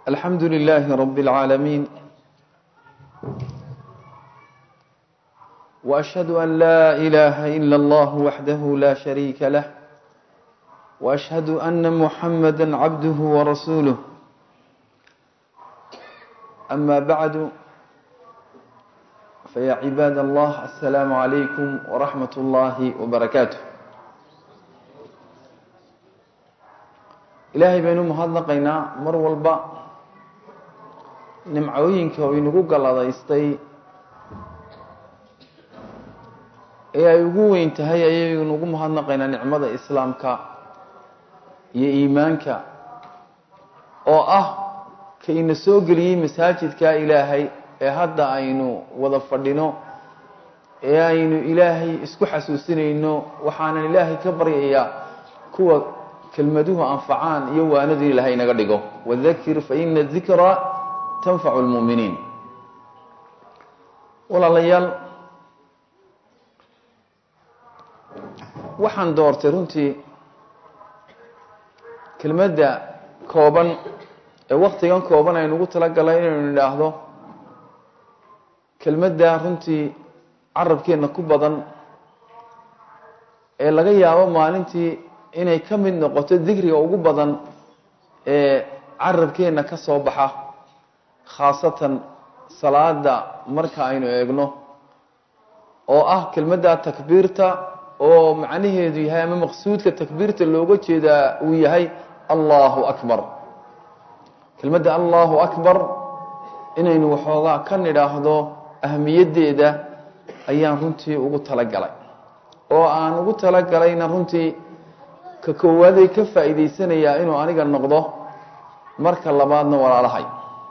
الحمد لله رب العالمين وأشهد أن لا إله إلا الله وحده لا شريك له وأشهد أن محمدا عبده ورسوله أما بعد فيا عباد الله السلام عليكم ورحمة الله وبركاته ilaahay baynu mahadnaqaynaa mar walba nimcooyinka uu inagu galladaystay ee ay ugu weyn tahay ayaynu ugu mahadnaqaynaa nicmada islaamka iyo iimaanka oo ah ka ina soo geliyey masaajidka ilaahay ee hadda aynu wada fadhino ee aynu ilaahay isku xasuusinayno waxaanan ilaahay ka baryayaa kuwa kelmaduhu anfacaan iyo waanadu ilahay inaga dhigo wadakir faina dikra tanfacu lmuuminiin walaalayaal waxaan doortay runtii kelmadda kooban ee waktigan kooban aynugu talagalay inaynu idhaahdo kelmadda runtii carabkeenna ku badan ee laga yaabo maalintii inay ka mid noqoto dikriga ugu badan ee carabkeenna ka soo baxa khaasatan salaada marka aynu eegno oo ah kelmadda takbiirta oo macnaheedu yahay ama maqsuudka takbiirta looga jeedaa uu yahay allahu akbar kelmadda allahu akbar inaynu waxoogaa ka nidhaahdo ahmiyaddeeda ayaan runtii ugu talagalay oo aan ugu talagalayna runtii ka koowaadey ka faa'iidaysanayaa inuu aniga noqdo marka labaadna walaalahay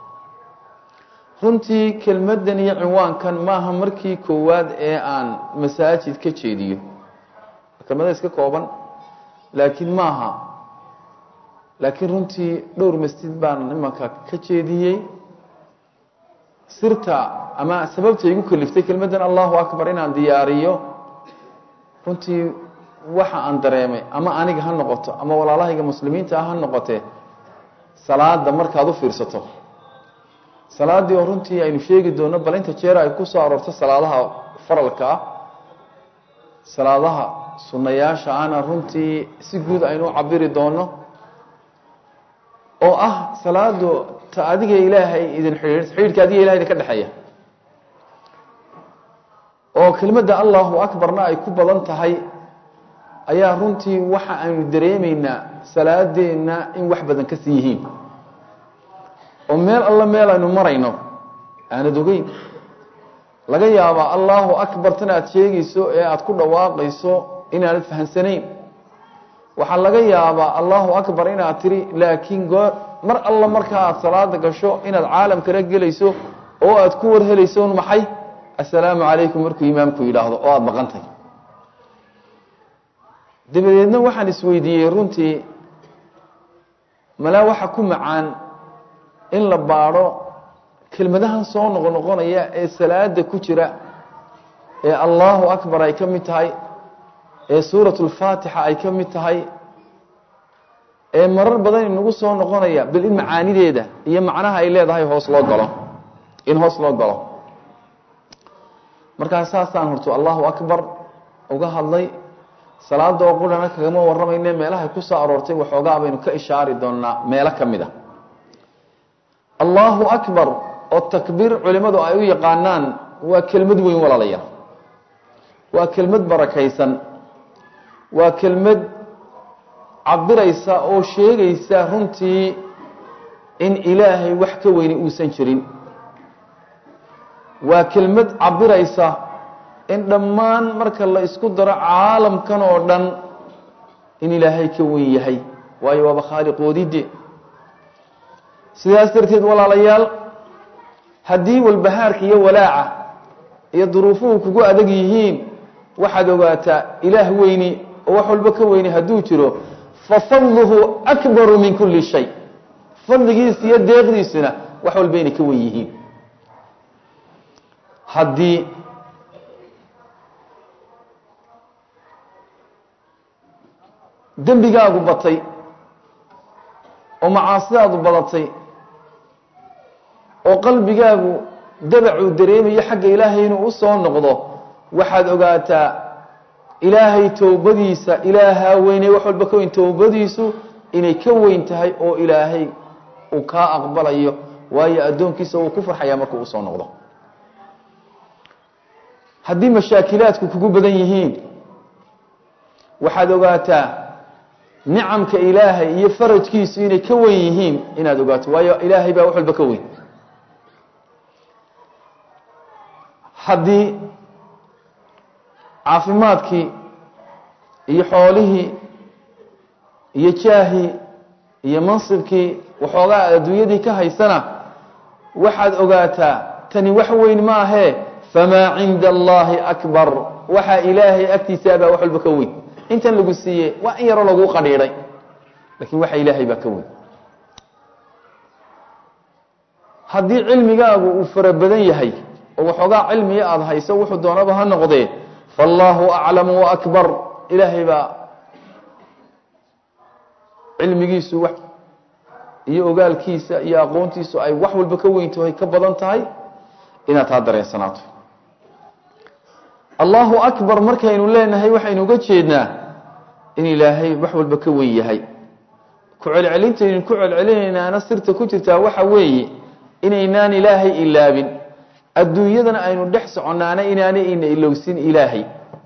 runtii kelmaddan iyo cinwaankan maaha markii koowaad ee aan masaajid ka jeediyo kelmada iska kooban laakiin maaha laakiin runtii dhowr masjid baan imanka ka jeediyey sirta ama sababta igu kaliftay kelmaddan allahu akbar inaan diyaariyo runtii waxa aan dareemay ama aniga ha noqoto ama walaalahayga muslimiinta ah ha noqotee salaada markaad u fiirsato salaaddii oo runtii aynu sheegi doono bal inta jeer ay ku soo aroorto salaadaha faralka ah salaadaha sunnayaasha ana runtii si guud aynu u cabiri doono oo ah salaadu ta adiga ilaahay idin xidhiir xidhiidhka adiga ilahay idin ka dhexeeya oo kelmadda allahu akbarna ay ku badan tahay ayaa runtii waxa aynu dareemaynaa salaadeenna in wax badan ka sii yihiin oo meel alla meel aynu marayno aanad ogeyn laga yaabaa allahu akbar tan aad sheegayso ee aada ku dhawaaqayso inaanad fahamsanayn waxaa laga yaabaa allahu akbar inaad tiri laakiin goo mar alla markaa aada salaada gasho inaad caalam kala gelayso oo aada ku warhelayso un maxay assalaamu calaykum markuu imaamku yidhaahdo oo aada maqantahy dabadeedna waxaan isweydiiyey runtii malaa waxa ku macaan in la baadho kelmadahan soo noqonoqonaya ee salaada ku jira ee allahu akbar ay ka mid tahay ee suurat lfaatixa ay ka mid tahay ee marar badan inagu soo noqonaya bal in macaanideeda iyo macnaha ay leedahay hoos loo galo in hoos loo galo markaa saasaan horto allahu akbar uga hadlay salaada oo qurana kagama waramayne meelahay ku soo aroortay waxoogaa baynu ka ishaari doonaa meelo ka mid a allahu akbar oo takbiir culimadu ay u yaqaanaan waa kelmad weyn walaalayaal waa kelmad barakaysan waa kelmad cabiraysa oo sheegaysa runtii in ilaahay wax ka weyni uusan jirin waa kelmad cabiraysa in dhammaan marka la isku daro caalamkan oo dhan in ilaahay ka wen yahay waayo waaba khaaliqoodide sidaas darteed walaalayaal haddii walbahaarka iyo walaaca iyo duruufuhu kugu adag yihiin waxaad ogaataa ilaah weyni oo wax walba ka weyni hadduu jiro fafadluhu akbaru min kuli shay fadligiisa iyo deeqdiisuna wax walba inay ka wen yihiin haddii dembigaagu batay oo macaasidaadu badatay oo qalbigaagu dabacuu dareemayo xagga ilaahay inuu usoo noqdo waxaad ogaataa ilaahay towbadiisa ilaahaa weynay wax walba ka weyn towbadiisu inay ka weyn tahay oo ilaahay uu kaa aqbalayo waayo addoonkiisa wuu ku farxayaa markuu usoo noqdo haddii mashaakilaadku kugu badan yihiin waxaad ogaataa nicamka ilaahay iyo farajkiisu inay ka weyn yihiin inaad ogaato waayo ilaahay baa wax walba ka weyn haddii caafimaadkii iyo xoolihii iyo jaahii iyo mansibkii waxoogaa adduunyadii ka haysana waxaad ogaataa tani wax weyn maahee famaa cinda allahi akbar waxaa ilaahay agtiisaabaa wax walba ka weyn intan lagu siiyey waa in yaroo laguu qadhiidhay lakin waxa ilaahay baa ka weyn haddii cilmigaagu uu fara badan yahay oo waxoogaa cilmiga aada hayso wuxuu doonaba ha noqdee faallaahu aclamu waakbar ilaahay baa cilmigiisu wax iyo ogaalkiisa iyo aqoontiisu ay wax walba ka weyntahay ka badan tahay inaad taa dareensanaato allahu akbar markaynu leenahay waxaynu uga jeednaa in ilaahay wax walba ka weyn yahay ku celcelintaynu ku celcelinaynaana sirta ku jirtaa waxa weeye inaynaan ilaahay ilaabin adduunyadana aynu dhex soconnaana inaanay ina ilowsin ilaahay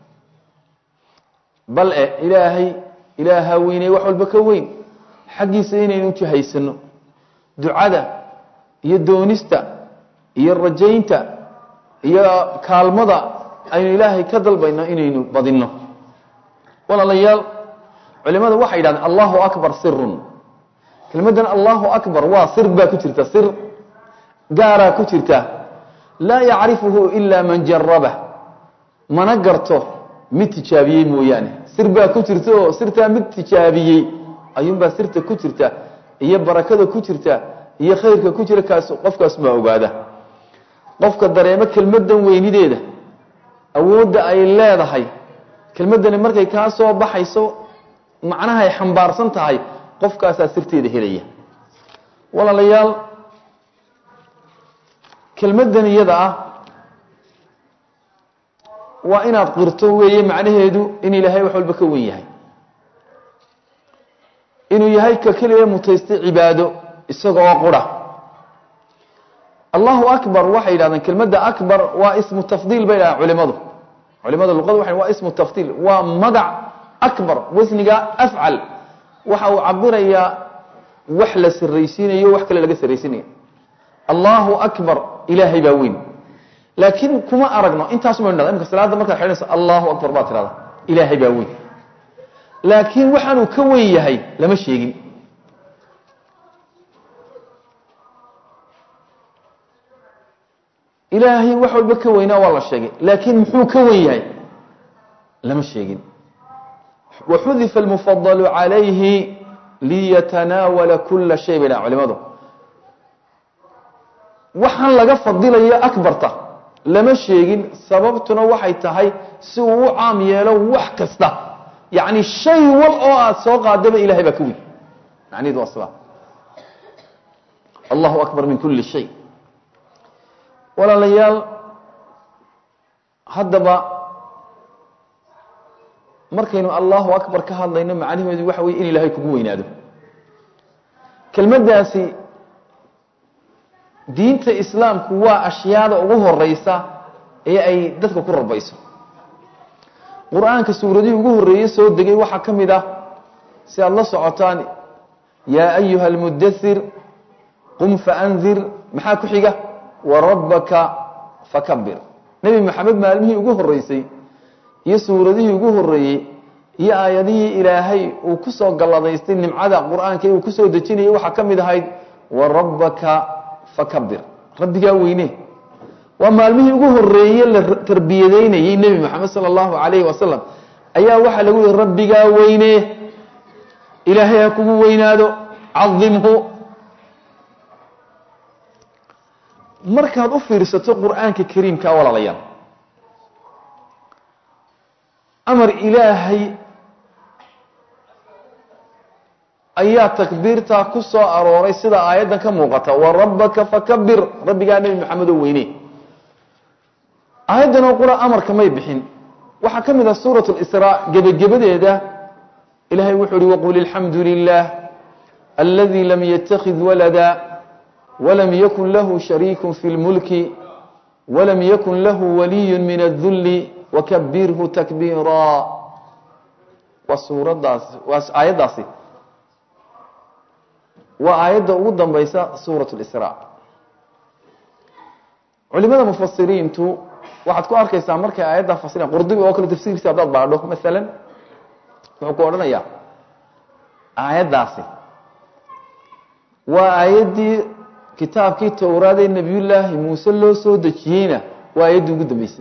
bal e ilaahay ilaaha weyney wax walba ka weyn xaggiisa inaynu jihaysano ducada iyo doonista iyo rajaynta iyo kaalmada aynu ilaahay ka dalbayno inaynu badinno walaalayaal culimadu waxay yidhahdeen allahu akbar sirun kelmaddan allahu akbar waa sir baa ku jirta sir gaaraa ku jirta laa yacrifuhu ila man jarabah mana garto mid tijaabiyey mooyaane sir baa ku jirta oo sirtaa mid tijaabiyey ayuunbaa sirta ku jirta iyo barakada ku jirta iyo khayrka ku jira kaas qofkaas baa ogaada qofka dareemo kelmaddan weynideeda awoodda ay leedahay kelmaddani markay kaa soo baxayso macnahay xambaarsan tahay qofkaasaa sirteeda helaya walaalayaal kelmaddan iyada ah waa inaad qirto weeye macnaheedu in ilaahay wax walba ka wen yahay inuu yahay ka keliya mutaystay cibaado isagoo qura allahu akbar waxay yidhahdeen kelmadda akbar waa ismu tafdiil bay dhahaan culimadu culimada luqada waxay waa ismu tafdiil waa magac akbar wasniga afcal waxa uu cabirayaa wax la sarraysiinayo wax kale laga sarraysiinayo allahu akbar ilaahay baa weyn laakiin kuma aragno intaas ma idhahda imka salaadda markaad xidhanayso allahu akbar baad tirahda ilaahay baa weyn laakiin waxaanuu ka weyn yahay lama sheegin ilaahay wax walba ka weynaa waa la sheegay laakiin muxuu ka wen yahay lama sheegin waxudifa almufadalu calayhi liyatanaawala kula shay bay dhahan culimadu waxaan laga fadilayo akbarta lama sheegin sababtuna waxay tahay si uu u caam yeelo wax kasta yacni shay wal oo aada soo qaadaba ilahay baa ka weyn macniheedu waa sidaa allahu akbar min kuli shay walaalayaal haddaba markaynu allahu akbar ka hadlayno macnaheedu waxa weye in ilaahay kugu weynaado kelmaddaasi diinta islaamku waa ashyaada ugu horeysa ee ay dadka ku rabayso qur-aanka suuradihii ugu horreeyey soo degay waxaa ka mid ah si aada la socotaan yaa ayuha almudathir qum faandir maxaa ku xiga warabbaka fakabir nebi maxamed maalmihii ugu horreysay iyo suuradihii ugu horreeyey iyo aayadihii ilaahay uu ku soo galladaystay nimcada qur-aanka uu ku soo dejinayay waxaa ka mid ahayd warabbaka fakabir rabbigaa weyne waa maalmihii ugu horreeye la tarbiyadeynayey nebi maxamed sala allahu calayhi wasalam ayaa waxaa lagu yihi rabbigaa weyne ilaahay ha kugu weynaado cadimhu markaad u fiirsato qur-aanka kariimka walaalayaal amar ilaahay ayaa takbiirtaa ku soo arooray sida aayaddan ka muuqata wa rabbaka fakabir rabbigaa nebi maxamed oo weyne aayaddan oo qura amarka may bixin waxaa ka mid ah suurat lisraa gebagabadeeda ilahay wuxuu uhi waqul alxamdu lilah aladi lam yatakid walada walam yakun lahu shariiku fi lmulki walam yakun lahu waliyu min adulli wakabirhu takbiira waa suuradaas waa aayaddaasi waa aayadda ugu dambaysa suurat lisraa culimada mufasiriintu waxaad ku arkaysaa markay aayaddaa fasiraan qurdubi oo kale tafsiirkiisa haddaad baadho masalan wuxuu ku odhanayaa aayaddaasi waa aayaddii kitaabkii towraad ee nebiyullaahi muuse loo soo dejiyeyna waa aayaddii ugu dambeysay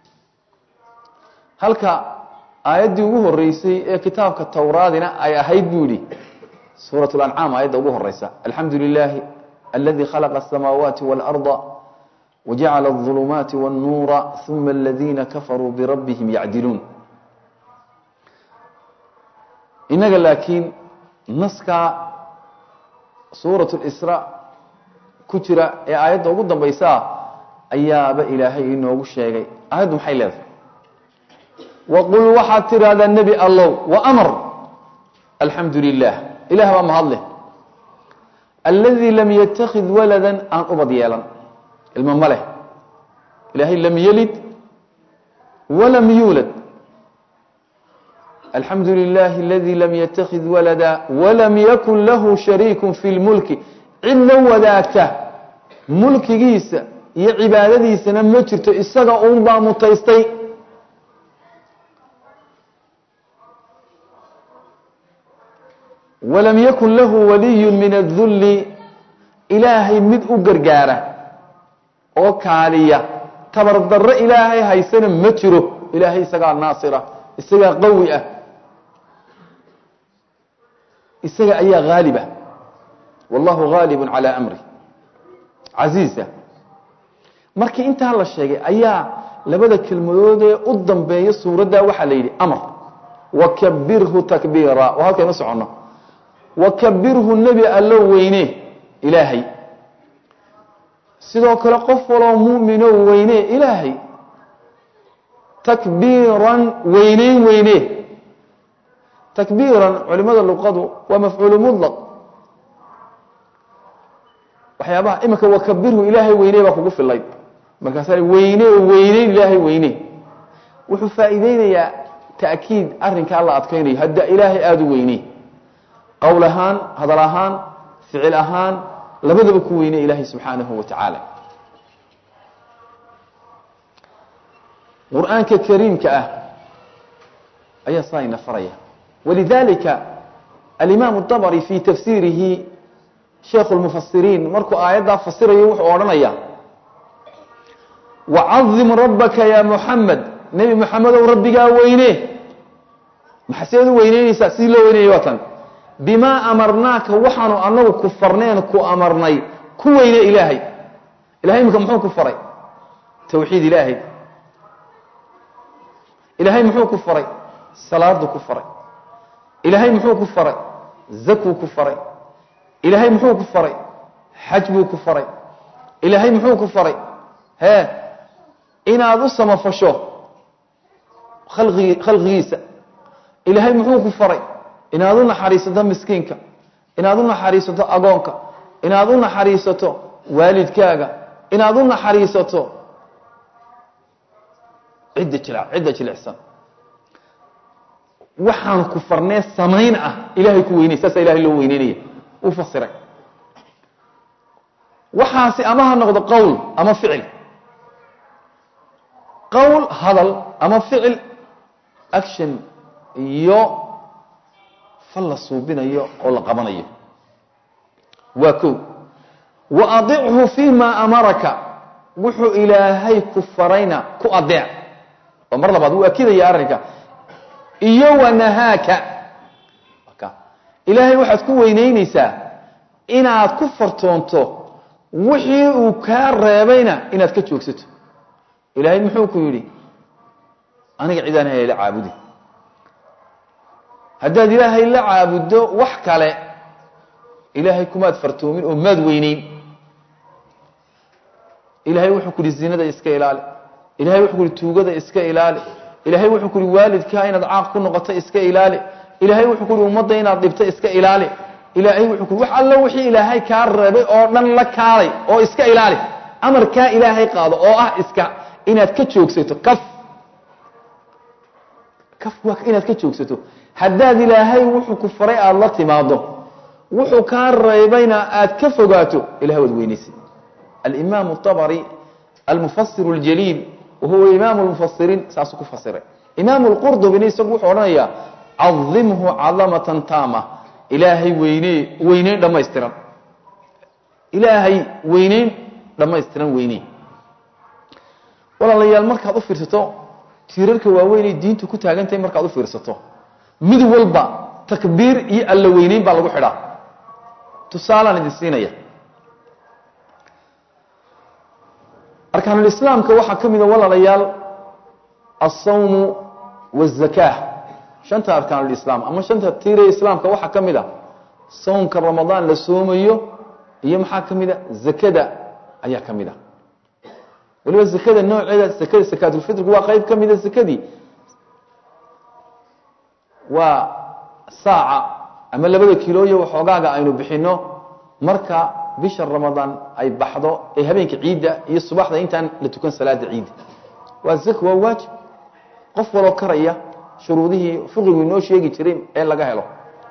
halka aayaddii ugu horeysay ee kitaabka towraadina ay ahayd buu yihi suuraة اlancaam aayadda ugu horeysa alxamdu lilahi aladi khalaqa الsamaawaati wاlأrضa wajacala الظulumaati wالnuura ثuma اladina kafaruu birabbihim yacdiluun inaga laakiin naskaa suuraة اlsra ku jira ee aayadda ugu dambaysaa ayaaba ilaahay inoogu sheegay aayaddu maxay leedahay waqul waxaad tidhaahdaa nebi allow wamr alxamdu lilah ilah baa mahadleh aladi lam yatakid walada aan ubad yeelan ilmo ma leh ilaahay lam yelid walam yuulad alxamdu lilahi aladi lam yatakid walada walam yakun lahu shariiku fi lmulki cid la wadaagta mulkigiisa iyo cibaadadiisana ma jirto isaga uun baa mutaystay walam yakun lahu waliyu min adulli ilaahay mid u gargaara oo kaaliya tabardarro ilaahay haysana ma jiro ilaahay isagaa naasira isagaa qawi ah isaga ayaa haaliba wallahu haalibu calaa amri casiiza markii intaa la sheegay ayaa labada kelmadoodee u dambeeya suuraddaa waxaa la yidhi amar wakabirhu takbiira oo halkaynu soconno wakabirhu nebi allo weyne ilaahay sidoo kale qof waloo mu'mino weyne ilaahay takbiiran weyneyn weyne takbiiran culimada luqadu waa mafcuulu mudlaq waxyaabaha iminka wakabirhu ilaahay weyne baa kugu filayd markaasa weyne weyneyn ilaahay weyne wuxuu faa'iideynayaa ta'kiid arrinkaa la adkaynayo hadda ilaahay aada u weyne qowl ahaan hadal ahaan ficil ahaan labadaba ku weyne ilaahay subxaanahu wa tacaala qur-aanka kariimka ah ayaa saa ina faraya walidalika alimaam اطabri fi tafsiirihi sheikhu lmufasiriin markuu aayaddaa fasirayo wuxuu odhanaya wacadim rabbaka ya muxamed nebi moxamedow rabbigaa weyne maxaseed u weyneyneysaa sidii loo weynayay waa tan bimaa amarnaaka waxaanu anagu ku farneen ku amarnay ku weyne ilaahay ilahay imika muxuu ku faray tawxiid ilaahay ilaahay muxuu ku faray salaadu ku faray ilaahay muxuu ku faray zakuu ku faray ilaahay muxuu ku faray xaj buu ku faray ilaahay muxuu ku faray hee inaad u samafasho khalqigi khalqigiisa ilaahay muxuu ku faray inaad u naxariisato miskiinka inaad u naxariisato agoonka inaad u naxariisato waalidkaaga inaad u naxariisato cidda jil cidda jilicsan waxaan ku farnee samayn ah ilaahay ku weynay saasa ilahay loo weyneynaya uu fasiray waxaasi ama ha noqdo qowl ama ficil qowl hadal ama ficil action iyo fal la suubinayo oo la qabanayo waa ko wa adichu fi ma amaraka wuxuu ilaahay ku farayna ku adeec oo mar labaad wuu akidaya arrinka iyo wanahaaka ilaahay waxaad ku weyneyneysaa inaad ku fartoonto wixii uu kaa reebayna inaad ka joogsato ilaahay muxuu ku yidhi aniga cidaan hayla caabudi haddaad ilaahay la caabuddo wax kale ilaahay kumaad fartoomin oo maad weyneyn ilaahay wuxuu ku yihi zinada iska ilaali ilahay wuxuu ku yihi tuugada iska ilaali ilaahay wuxuu ku yihi waalidkaa inaad caaq ku noqoto iska ilaali ilaahay wuxuu ku yihi ummadda inaad dhibto iska ilaali ilaahay wuxuu ku wax allo wixii ilaahay kaa reebay oo dhan la kaalay oo iska ilaali amarkaa ilaahay qaado oo ah iska inaad ka joogsato kaf kaf waa inaad ka joogsato haddaad ilaahay wuxuu ku faray aada la timaado wuxuu kaa reebayna aad ka fogaato ilahay waad weynaysid alimaam الطabri almufasir اljaliil wahuwa imaam اlmufasiriin saasuu ku fasiray imaam اlqurdubina isagu wuxuu odhanayaa cadimhu cadamatan taama ilaahay weyne weyneyn dhammaystiran ilaahay weyneyn dhammaystiran weyneyn walaalayaal markaad u fiirsato tiirarka waaweynay diintu ku taagantahay markaad u fiirsato mid walba takbiir iyo alla weyneyn baa lagu xidhaa tusaalaan idin siinaya arkaanulislaamka waxaa ka mida walaalayaal alsawmu waazaka shanta arkaanulislaam ama shanta tiire islaamka waxaa ka mid a sawmka ramadaan la soomayo iyo maxaa ka mid a zakada ayaa ka mid a waliba zakada nooceeda zakada sakaatulfitrku waa qeyb ka mida zakadii waa saaca ama labada kilooyo waxoogaaga aynu bixino marka bisha ramadaan ay baxdo ee habeenka ciidda iyo subaxda intaan la tukan salaada ciidda waa zak waa waajib qof waloo karaya shuruudihii fiqigu inoo sheegi jiray ee laga helo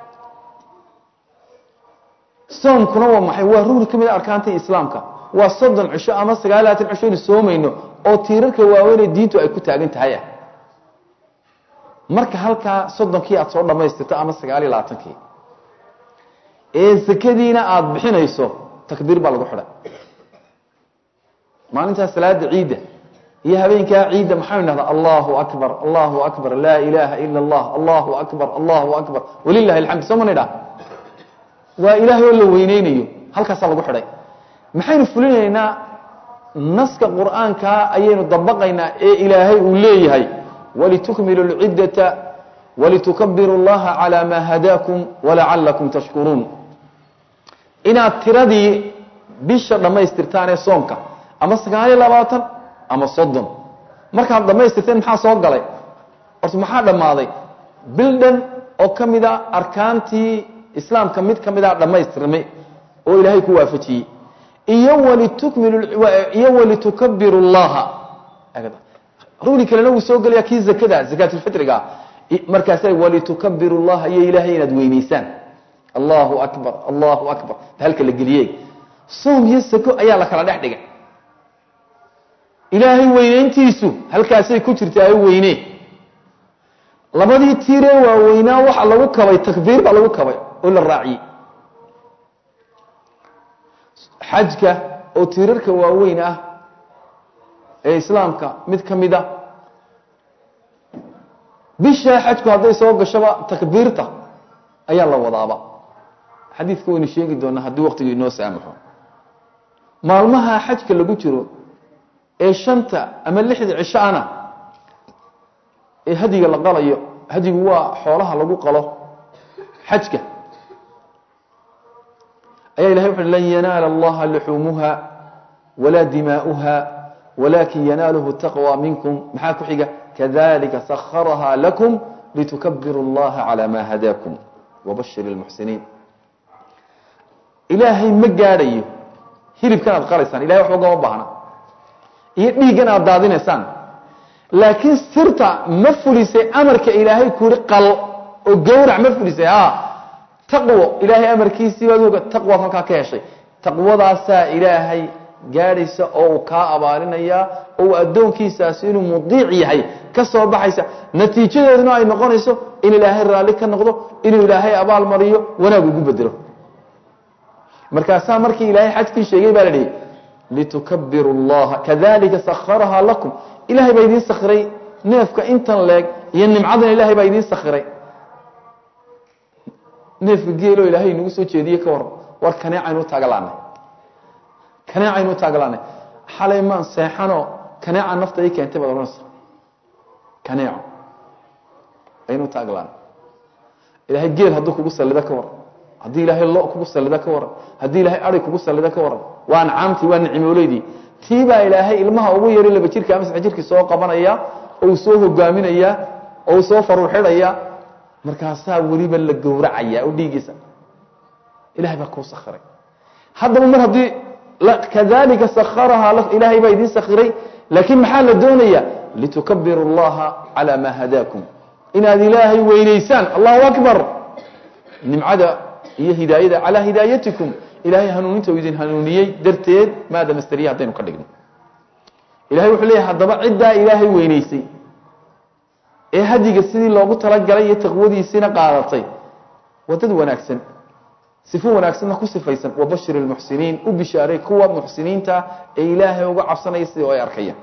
soomkuna waa maxay waa rugni ka mid a arkaanta islaamka waa soddon cisho ama sagaal labaatan cisho aynu soomayno oo tiirarka waaweynee diintu ay ku taagan tahay ah marka halkaa soddonkii aad soo dhammaystirto ama sagaal iyo labaatankii ee sakadiina aada bixinayso takbiir baa lagu xidhay maalintaa salaada ciidda iyo habeenkaa ciidda maxaynu dhahdaa allahu akbar allahu akbar laa ilaaha ila allah allahu akbar allahu akbar walilahi alxamd soo mana idhaha waa ilaahay oo la weyneynayo halkaasaa lagu xidhay maxaynu fulinaynaa naska qur'aankaa ayaynu dabaqaynaa ee ilaahay uu leeyahay walitukmilu lciddata walitukabiru اllaha calى ma hadaakum walacalakum tashkuruun inaad tiradii bisha dhammaystirtaan ee soomka ama sagaal iyo labaatan ama soddon markaad dhammaystirteen maxaa soo galay horta maxaa dhammaaday bildhan oo ka mida arkaantii islaamka mid ka mida dhammaystirmay oo ilaahay ku waafajiyey iyo walitukmilu iyo walitukabiru اllaha rugni kalena wuu soo gelaya kii zakada zakaatulfitriga markaasa walitukabiru اllaha iyo ilaahay inaad weyneysaan allahu akbar allahu akbar halka la geliye soom iyo sako ayaa la kala dhex dhigay ilaahay weyneyntiisu halkaasay ku jirtaa weyne labadii tiiree waaweynaa waxa lagu kabay takbiir baa lagu kabay oo la raaciyey xajka oo tiirarka waaweyn ah ee islaamka mid ka mid a bishaa xajku hadday soo gashoba takbiirta ayaa la wadaaba xadiidka waynu sheegi doonaa haddii waqtigu inoo saamaxo maalmaha xajka lagu jiro ee shanta ama lixda cishaana ee hadiga la qalayo hadigu waa xoolaha lagu qalo xajka ayaa ilahay wuxu lan yanaala allaha luxuumuha walaa dimaa'uha walakin yanaaluhu taqwى minkum maxaa ku xiga kadalika sakharaha lakum litukabiru اllaha calى ma hadaakum wabashir اlmuxsiniin ilaahay ma gaadhayo hilibkan aad qalaysaan ilahay waxba ugama baahna iyo dhiiggan aad daadinaysaan laakiin sirta ma fulisay amarka ilaahay ku yihi qal oo gawrac ma fulisay a taqwo ilaahay amarkiisii baad oga taqwaad halkaa ka heshay taqwadaasaa ilaahay gaadhaysa oo uu kaa abaalinayaa oo uu addoonkiisaasi inuu mudiic yahay ka soo baxaysa natiijadeeduna ay noqonayso in ilaahay raalli ka noqdo inuu ilaahay abaal mariyo wanaag ugu bedelo markaasaa markii ilaahay xajkii sheegay baa la dhihi litukabiru اllaha kadalika sakharaha lakum ilahay baa idiin sakhiray neefka intan leeg iyo nimcadan ilahay baa idiin sakhiray neefka geelo ilaahay inagu soo jeediye ka waran war kaneecaynu taagalaanay kaneecaynu taagalaanay xalay maan seexanoo kaneeca nafta ii keentay baad odhanaysa kaneeco aynu taaglaanay ilaahay geel hadduu kugu sallido ka waran haddii ilaahay lo kugu sallida ka waran haddii ilaahay ari kugu sallida ka waran waa ancaamtii waa nicmooleydii tii baa ilaahay ilmaha ugu yari laba jirka ama saddex jirkii soo qabanaya oo uu soo hogaaminaya oo uu soo faruuxidhaya markaasaa weliba la gowracaya oo dhiigiisa ilahay baa kuu sakhiray haddaba mar haddii kadalika sakharahaa ilaahay baa idiin sakhiray laakiin maxaa la doonaya litukabiru اllaha calى ma hadaakum inaad ilaahay weynaysaan allahu akbar nimcada iyo hidaayada calaa hidaayatikum ilahay hanuuninta uu idin hanuuniyey darteed maada masteriya haddaynu ka dhigno ilahay wuxuu leeyahy haddaba ciddaa ilaahay weynaysay ee hadiga sidii loogu talagalay iyo taqwadiisiina qaadatay waa dad wanaagsan sifo wanaagsanna ku sifaysan wabashir اlmuxsiniin u bishaaray kuwa muxsiniinta ee ilaahay uga cabsanaya sidii oo ay arkayaan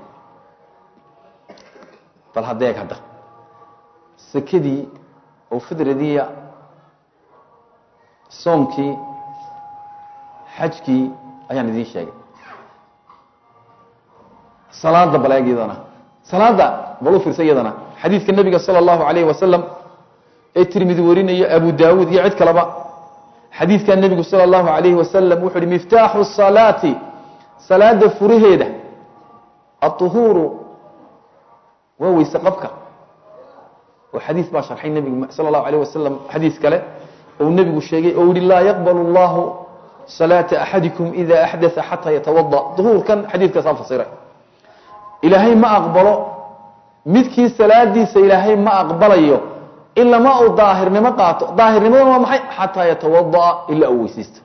bal hadeeg hadda sekadii oo fidradiya soomkii xajkii ayaan idiin sheegay salaada baleeg iyadana salaada bal u fiirsa iyadana xadiidka nebiga salى اllahu alayh wasalam ee tirmidi warinayo abu dawuud iyo cid kaleba xadiidka nebigu salى اllahu alayhi wasalam wuxu uhi miftaaxu salaati salaada furaheeda aطuhuuru waa weyse qabka oo xadiis baa sharxay nebigu salى اllahu alayh wasalam xadiis kale ou nebigu sheegay oo yihi laa yaqbal اllahu salaata axadikum ida axdaa xataa yatawada duhuurkan xadiidkaasaa fasiray ilaahay ma aqbalo midkii salaadiisa ilaahay ma aqbalayo ilama uu daahirnimo qaato daahirnimaduna waa maxay xataa yatawadaa ilaa uu weysaysto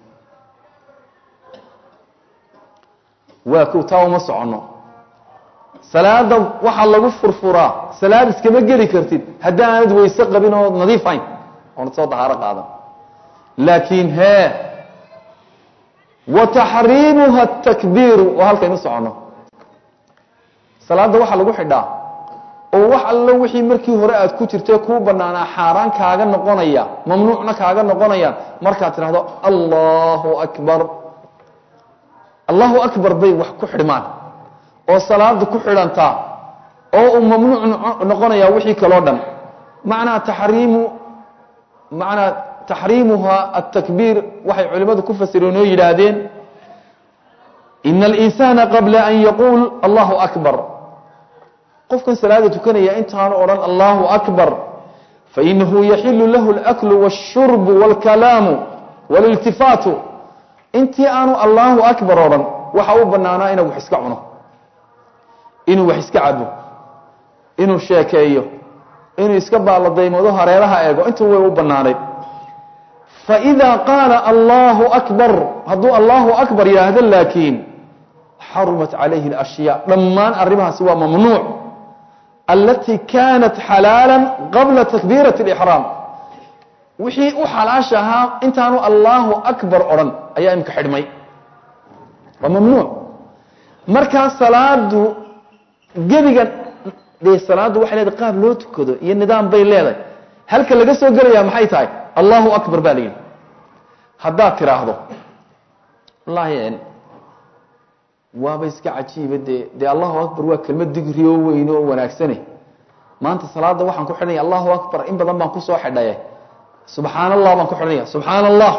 waa kow taa uma soconno salaada waxaa lagu furfuraa salaad iskama geli kartid haddaanad weyse qabin oo nadiifayn oonad soo dahaaro qaadan laakiin hee wa taxriimuha takbiiru waa halkaynu soconno salaadda waxaa lagu xidhaa oo wax allo wixii markii hore aad ku jirtay kuu banaanaa xaaraan kaaga noqonaya mamnuucna kaaga noqonayaan markaad tidhahdo allahu akbar allahu akbar bay wax ku xidhmaan oo salaada ku xidhantaa oo uu mamnuuc noqonaya wixii kaloo dhan macnaa taxriimu macnaa taxriimuha atakbiir waxay culimmadu ku fasireen oo yidhaahdeen ina alinsana qabla an yaquul allahu akbar qofkan salaada tukanaya intaanu odhan allahu akbar fainahu yaxilu lahu اlaklu wاshurbu wاlkalaamu wاliltifaatu intii aanu allahu akbar odhan waxa u banaanaa inuu wax iska cuno inuu wax iska cabo inuu sheekeeyo inuu iska baaladaymado hareeraha eego intuu way u banaanayd faإida qaala allahu akbar hadduu allahu akbar yidhaahdo laakiin xarumat calayhi اlashyaa dhammaan arrimahaasi waa mamnuuc alati kaanat xalaala qabla takbiirati اlixraam wixii u xalaasha ahaa intaanu allahu akbar odhan ayaa imika xidhmay waa mamnuuc markaa salaadu gebiga dee salaaddu waxay leedahay qaab loo tukado iyo nidaam bay leedahay halka laga soo gelayaa maxay tahay allahu akbar baa la yidhi haddaad tiraahdo wallaahi waaba iska cajiiba dee dee allahu akbar waa kelmad digri oo weyn oo wanaagsane maanta salaada waxaan ku xidhanaya allahu akbar in badan baan kusoo xidhaye subxaan allah baan ku xidhanaya subxaan allah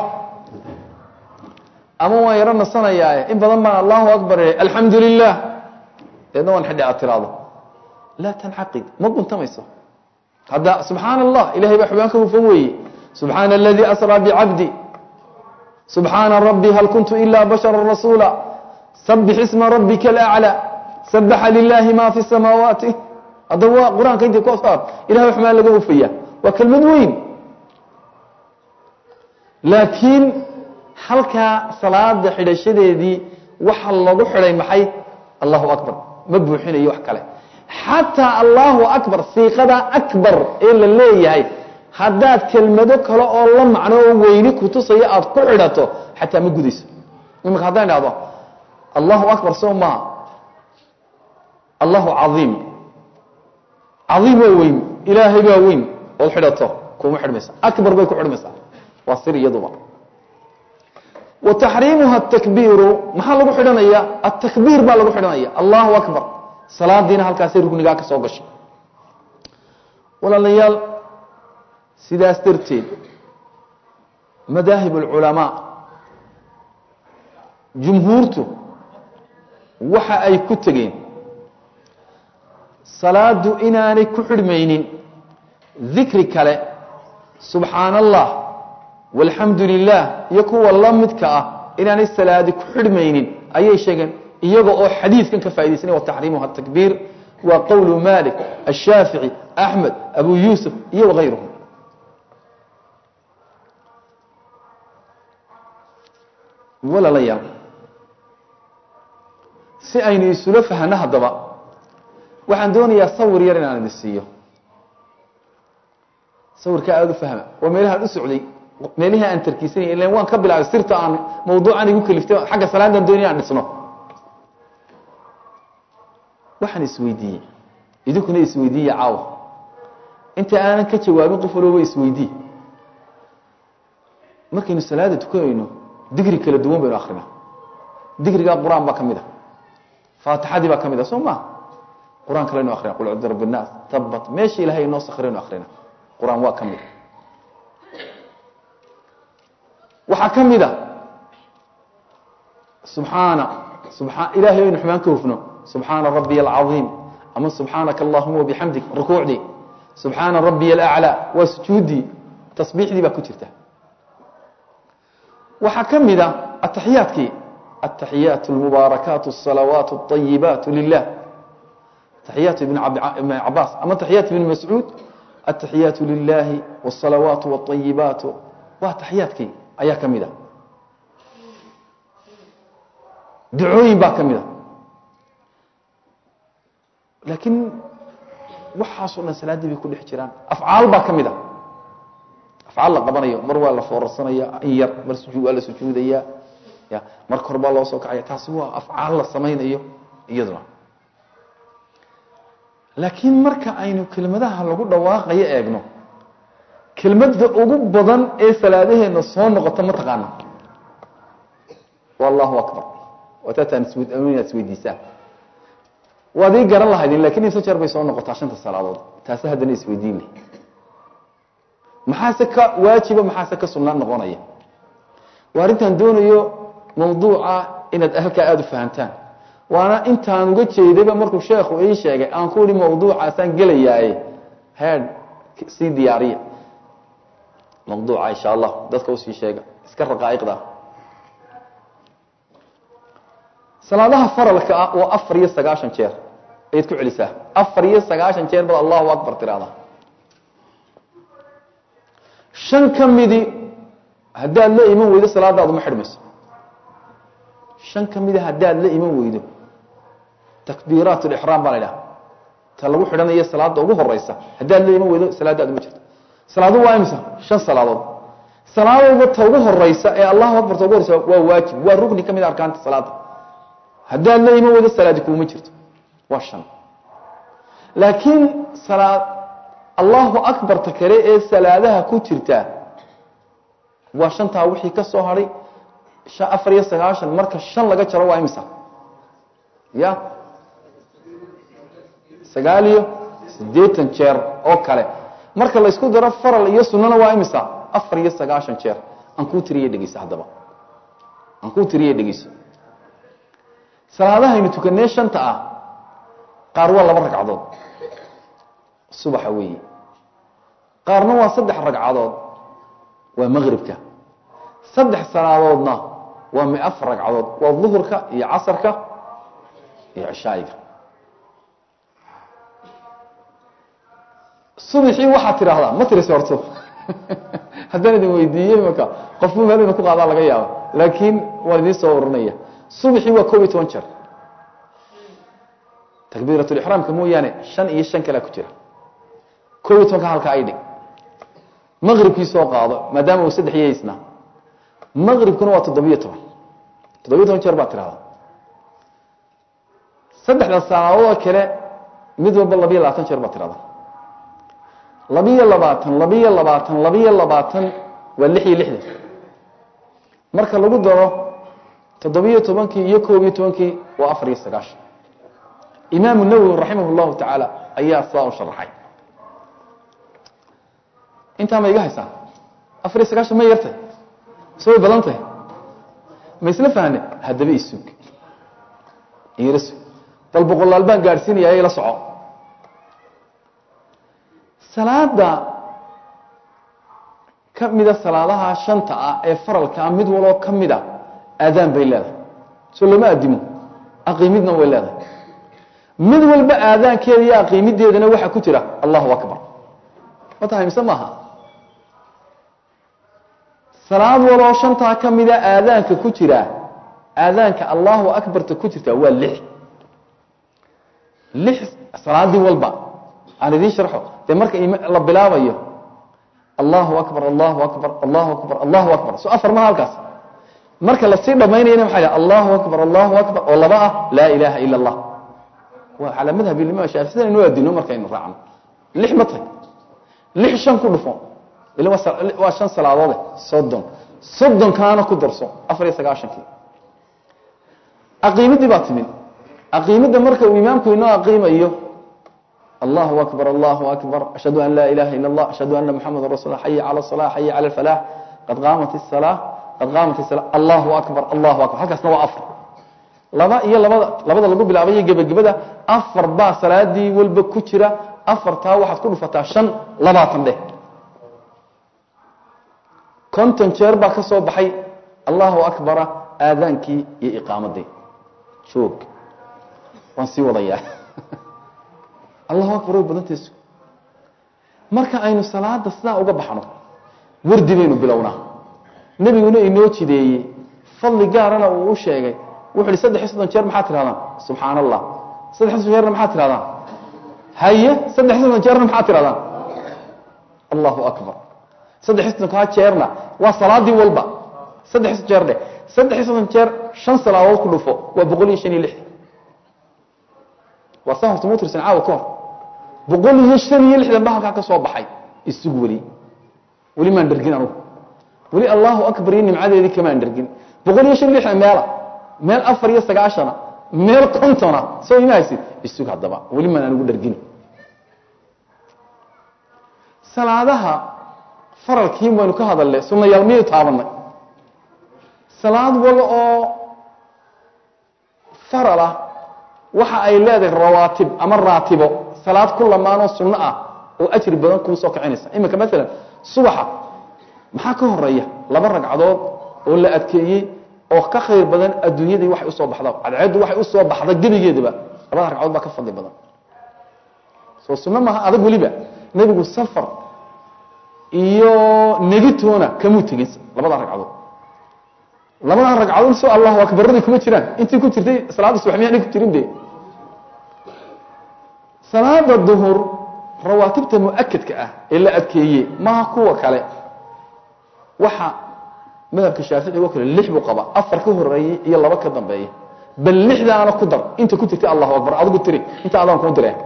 ama waan yaro nasanayaaye in badan baan allahu akbar alxamdu lilah deedna waan xidhay aad tiraahdo laa tancaqid ma guntamayso hadda subxaan allah ilahay baa xubaan ka hufan weeye subxaana aladii asraa bicabdi subxaana rabbi hal kuntu ila bashara rasuula sabix isma rabbika alaclى sabaxa lilahi ma fi samaawaati hadda waa qur-aanka intii ku saar ilahay xumaan laga hufaya waa kelmad weyn laakiin halkaa salaada xidhashadeedii waxa lagu xidhay maxay allahu akbar ma buuxinayo wax kale xataa allahu akbar siiqada akbar ee la leeyahay haddaad kelmado kale oo la macno oo weyni kutusaya aada ku xidhato xataa ma gudayso imika haddaan idhahdo allahu akbar soo maaha allahu caiim caiim waa weyn ilaahay baa weyn ood xidhato kuma xidhmaysa akbar bay ku xidhmaysaa waa sir iyaduba wa taxriimuha atakbiiru maxaa lagu xidhanaya atakbiir baa lagu xidhanaya allahu akbar salaadiina halkaasay rugnigaa ka soo gashay walaalayaal sidaas darteed madaahib اlculamaa jumhuurtu waxa ay ku tegeen salaadu inaanay ku xidhmaynin dikri kale subxaana allah walxamdu lilah iyo kuwa la midka ah inaanay salaadi ku xidhmaynin ayay sheegeen iyaga oo xadiidkan ka faa'idaysanay wataxriimuha takbiir waa qowlu malik ashaafici axmed abu yuusuf iyo wagayruhum walalayaal si aynu isula fahno haddaba waxaan doonayaa sawir yar inaan idin siiyo sawirkaa aada u fahma waa meelahaan u socday meelihii aan tarkiisanay ilan waan ka bilaabay sirta aan mawduucan igu kaliftay xagga salaadaan doonaya aan dhisno waxaan isweydiiyey idinkuna isweydiiye caawa inta aanan ka jawaabin qof walooba isweydii markaynu salaada tukanayno digri kala duwan baynu akrina digrigaa qur-aan baa ka mid a faatixadii baa ka mid a soo maa qur-aan kalenu akrina qul cudu rabi nnaas tabat meesha ilahay inoo sakraynu akrina qur-aan waa ka mid waxaa ka mid a subxaana subaa ilahay aynu xumaan ka hufno subxaana rabiy alcaiim ama subxaanaka allahuma wabixamdik rukuucdii subxaana rabiy alaclaa waa sujuuddii tasbiixdii baa ku jirta waxaa ka mid a ataxiyaadkii ataxiyaat اlmubaarakaat الsalawaat الطayibaat lilah taxiyaat ibn cabaas ama taxiyaat ibn mascuud ataxiyaat lilahi wالsalawaat wالطayibaat waa taxiyaadkii ayaa ka mid a ducooyin baa ka mid a laakiin waxaasoo dhan salaaddii bay ku dhex jiraan afcaal baa ka mid a afcaal la qabanayo mar waa la foorarsanaya in yar mar sujud waa la sujuudaya ya mar kor baa loo soo kacaya taasi waa afcaal la samaynayo iyaduna laakiin marka aynu kelmadaha lagu dhawaaqayo eegno kelmadda ugu badan ee salaadaheena soo noqota ma taqaana allahu akbar wataataan inaad isweydiisaan waad ii garan lahaydin lakin imse jeer bay soo noqotaa shanta salaadood taase haddana isweydiin leh maxaase ka waajiba maxaase ka sunna noqonaya waa arrintaan doonayo mawduuca inaad halkaa aada u fahamtaan waana intaan uga jeedayba markuu sheekhu ii sheegay aan ku ihi mawduucaasaan gelayaaye head sii diyaariya mawduuca insha allah dadka usii sheega iska raqaa'iqda salaadaha faralka ah waa afar iyo sagaashan jeer ayaad ku celisaa afar iyo sagaashan jeer baad allahu akbar tiraahdaa shan ka midi haddaad la iman weydo salaadaadu ma xidhmayso shan ka mida haddaad la iman weydo takbiiraat lixraam baa la idhaha ta lagu xidhanayo salaada ugu horeysa haddaad la iman weydo salaadaadu ma jirto salaadu waa imisa shan salaadood salaadooda ta ugu horeysa ee allahu akbar ta ugu horeysa waa waajib waa rukni ka mid a arkaanta salaada haddaad la iman weydo salaadi kuuma jirto waa shan laakiin salaad allahu akbarta kale ee salaadaha ku jirta waa shantaa wixii ka soo hadhay afar iyo sagaashan marka shan laga jaro waa imisa ya sagaal iyo siddeetan jeer oo kale marka la isku daro faral iyo sunnana waa imisa afar iyo sagaashan jeer aan kuu tiriye dhegeyso haddaba aan kuu tiriye dhegeyso salaadahaynu tukanee shanta ah qaar waa laba ragcadood subaxa weeye qaarna waa saddex ragcadood waa maqribka saddex salaadoodna waa mi afar ragcadood waa duhurka iyo casarka iyo cishaayiga subaxii waxaad tidhaahdaa ma tiris horto haddaan idin weydiiyey marka qofku meel ina ku qaadaa laga yaaba laakiin waan idiin soo waranaya subaxii waa koob iyo toban jeer takbiirat lixraamka mooyaane shan iyo shan kalea ku jira koob iyo tobanka halkaa ay dhig maqribkii soo qaado maadaama uu saddex yaysnaa maqribkuna waa toddobiyo toban toddobiyo toban jeer baad tirahdaa saddexda salaadood kale mid walba labiyo labaatan jeer baad tirahdaa labiyo labaatan labiyo labaatan labiyo labaatan waa lix iyo lixdan marka lagu daro toddobiyo tobankii iyo koob iyo tobankii waa afar iyo sagaashan imaamu nawowi raximah llahu tacaala ayaa sidaa u sharaxay intaa ma iga haysaan afar iyo sagaashan ma yartay so way badan tahay ma isla fahne haddaba isug ila sug bal boqolaal baan gaadhsiinaya ila soco salaada ka mida salaadaha shanta ah ee faralkaa mid waloo ka mid a aadaan bay leedahay soo lama addimo aqiimidna way leedahay mid walba aadaankeeda iyo aqiimideedana waxaa ku jira allahu akbar ma tahay mise maaha salaad waloo shantaa ka mida aadaanka ku jira aadaanka allahu akbarta ku jirta waa lix lix salaadii walba aan idiin sharxo dee marka la bilaabayo allahu akbar allahu akbar allahu akbar allahu akbar so afar maha halkaas marka lasii dhamaynayana maxaa yidhaha allahu akbar allahu akbar oo laba ah laa ilaaha ila allah waa calaa madhab imaam shaafi sidan inuu adino markaynu raacno lix ma tahay lix shan ku dhufo ila waa shan salaadoode soddon soddonkaana ku darso afar iyo sagaashankii aqiimidii baa timid aqiimidda marka uu imaamku inoo aqiimayo allahu akbar allahu akbar ashhadu an laa ilaha ila allah ashhadu ana muxamada rasul xaya cala الصala xaya cala اlfalax qad qaamat الsalaa qad qaamat الsala allahu akbar allahu akbar halkaasna waa afar laba iyo labada labada lagu bilaabayo gebagabada afar baa salaadii walba ku jira afartaa waxaad ku dhufataa shan labaatan dheh konton jeer baa ka soo baxay allahu akbara aadaankii iyo iqaamadii joog waan sii wadayaa allahu akbar way badantaysu marka aynu salaada sidaa uga baxno wardi baynu bilownaa nebiguna inoo jideeyey fadli gaarana uu u sheegay wuxu uhi saddex iyo soddon jeer maxaad tirahdaan subxaan allah saddex iyo soddon jeerna maxaad tirahdaan haye saddex iyo soddon jeerna maxaad tirahdaan allahu akbar saddex iyo soddonkaa jeerna waa salaadii walba saddex iyo soddon jeer dheh saddex iyo soddon jeer shan salaadood ku dhufo waa boqol iyo shan iyo lix waa sa horta mutirsan caawa ka hor boqol iyo shan iyo lixdan ba halkaa ka soo baxay isug weli weli maan dhergin anugu weli allahu akbar iyo nimcadeedii kamaan dhergin boqol iyo shan iyo lixdan meela meel afar iyo sagaashana meel kontona soo ima haysid isug haddaba weli maan anigu dhergin salaadaha faralkii baynu ka hadalnay sunayaal miyay taabanay salaad wal oo faral ah waxa ay leedahay rawaatib ama raatibo salaad ku lamaanoo sunno ah oo ajri badan kuu soo kicinaysa iminka maalan subaxa maxaa ka horeeya laba ragcadood oo la adkeeyey oo ka khayr badan adduunyadii waxay usoo baxda cadceeddu waxay usoo baxda gebigeedaba labada ragcadood baa ka fadli badan soo sunno maaha adag weliba nebigu safar iyo negitoona kamuu tegin labada ragcadood labada ragcadood soo allahu akbaradii kuma jiraan intii ku jirtay salaada subax miyaan ku jirin de salaada duhur rawaatibta muakadka ah ee la adkeeye maaha kuwa kale waxa madhabka shaafici oo kale lix buu qaba afar ka horeeyey iyo laba ka dambeeya bal lixdaana ku dar inta ku jirtay allahu akbar adigu tiri inta adaan kuu direen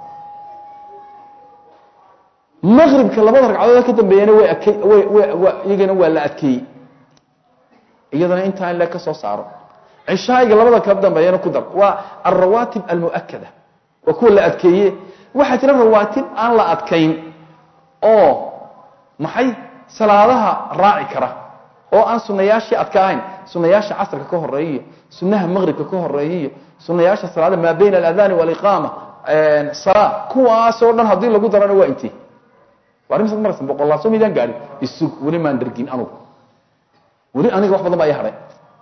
maqribka labada ragcadood ka dambeeyana way adkey way way iyagana waa la adkeeyey iyadana intaa in le ka soo saaro cishaayiga labada ka dambeeyana ku dar waa alrawaatib almuakada waa kuwa la adkeeye waxaa jira rawaatib aan la adkayn oo maxay salaadaha raaci kara oo aan sunayaashii adka ahayn sunayaasha casrka ka horeeya iyo sunaha maqribka ka horeeya iyo sunayaasha salaada maa bayna aladani waliqaama salaa kuwaasoo dhan haddii lagu darana waa intii waa imsa marasa boqolaal soo midaan gaadhin isug weli maan dhergin anugu weli aniga wax badan baa ii hadhay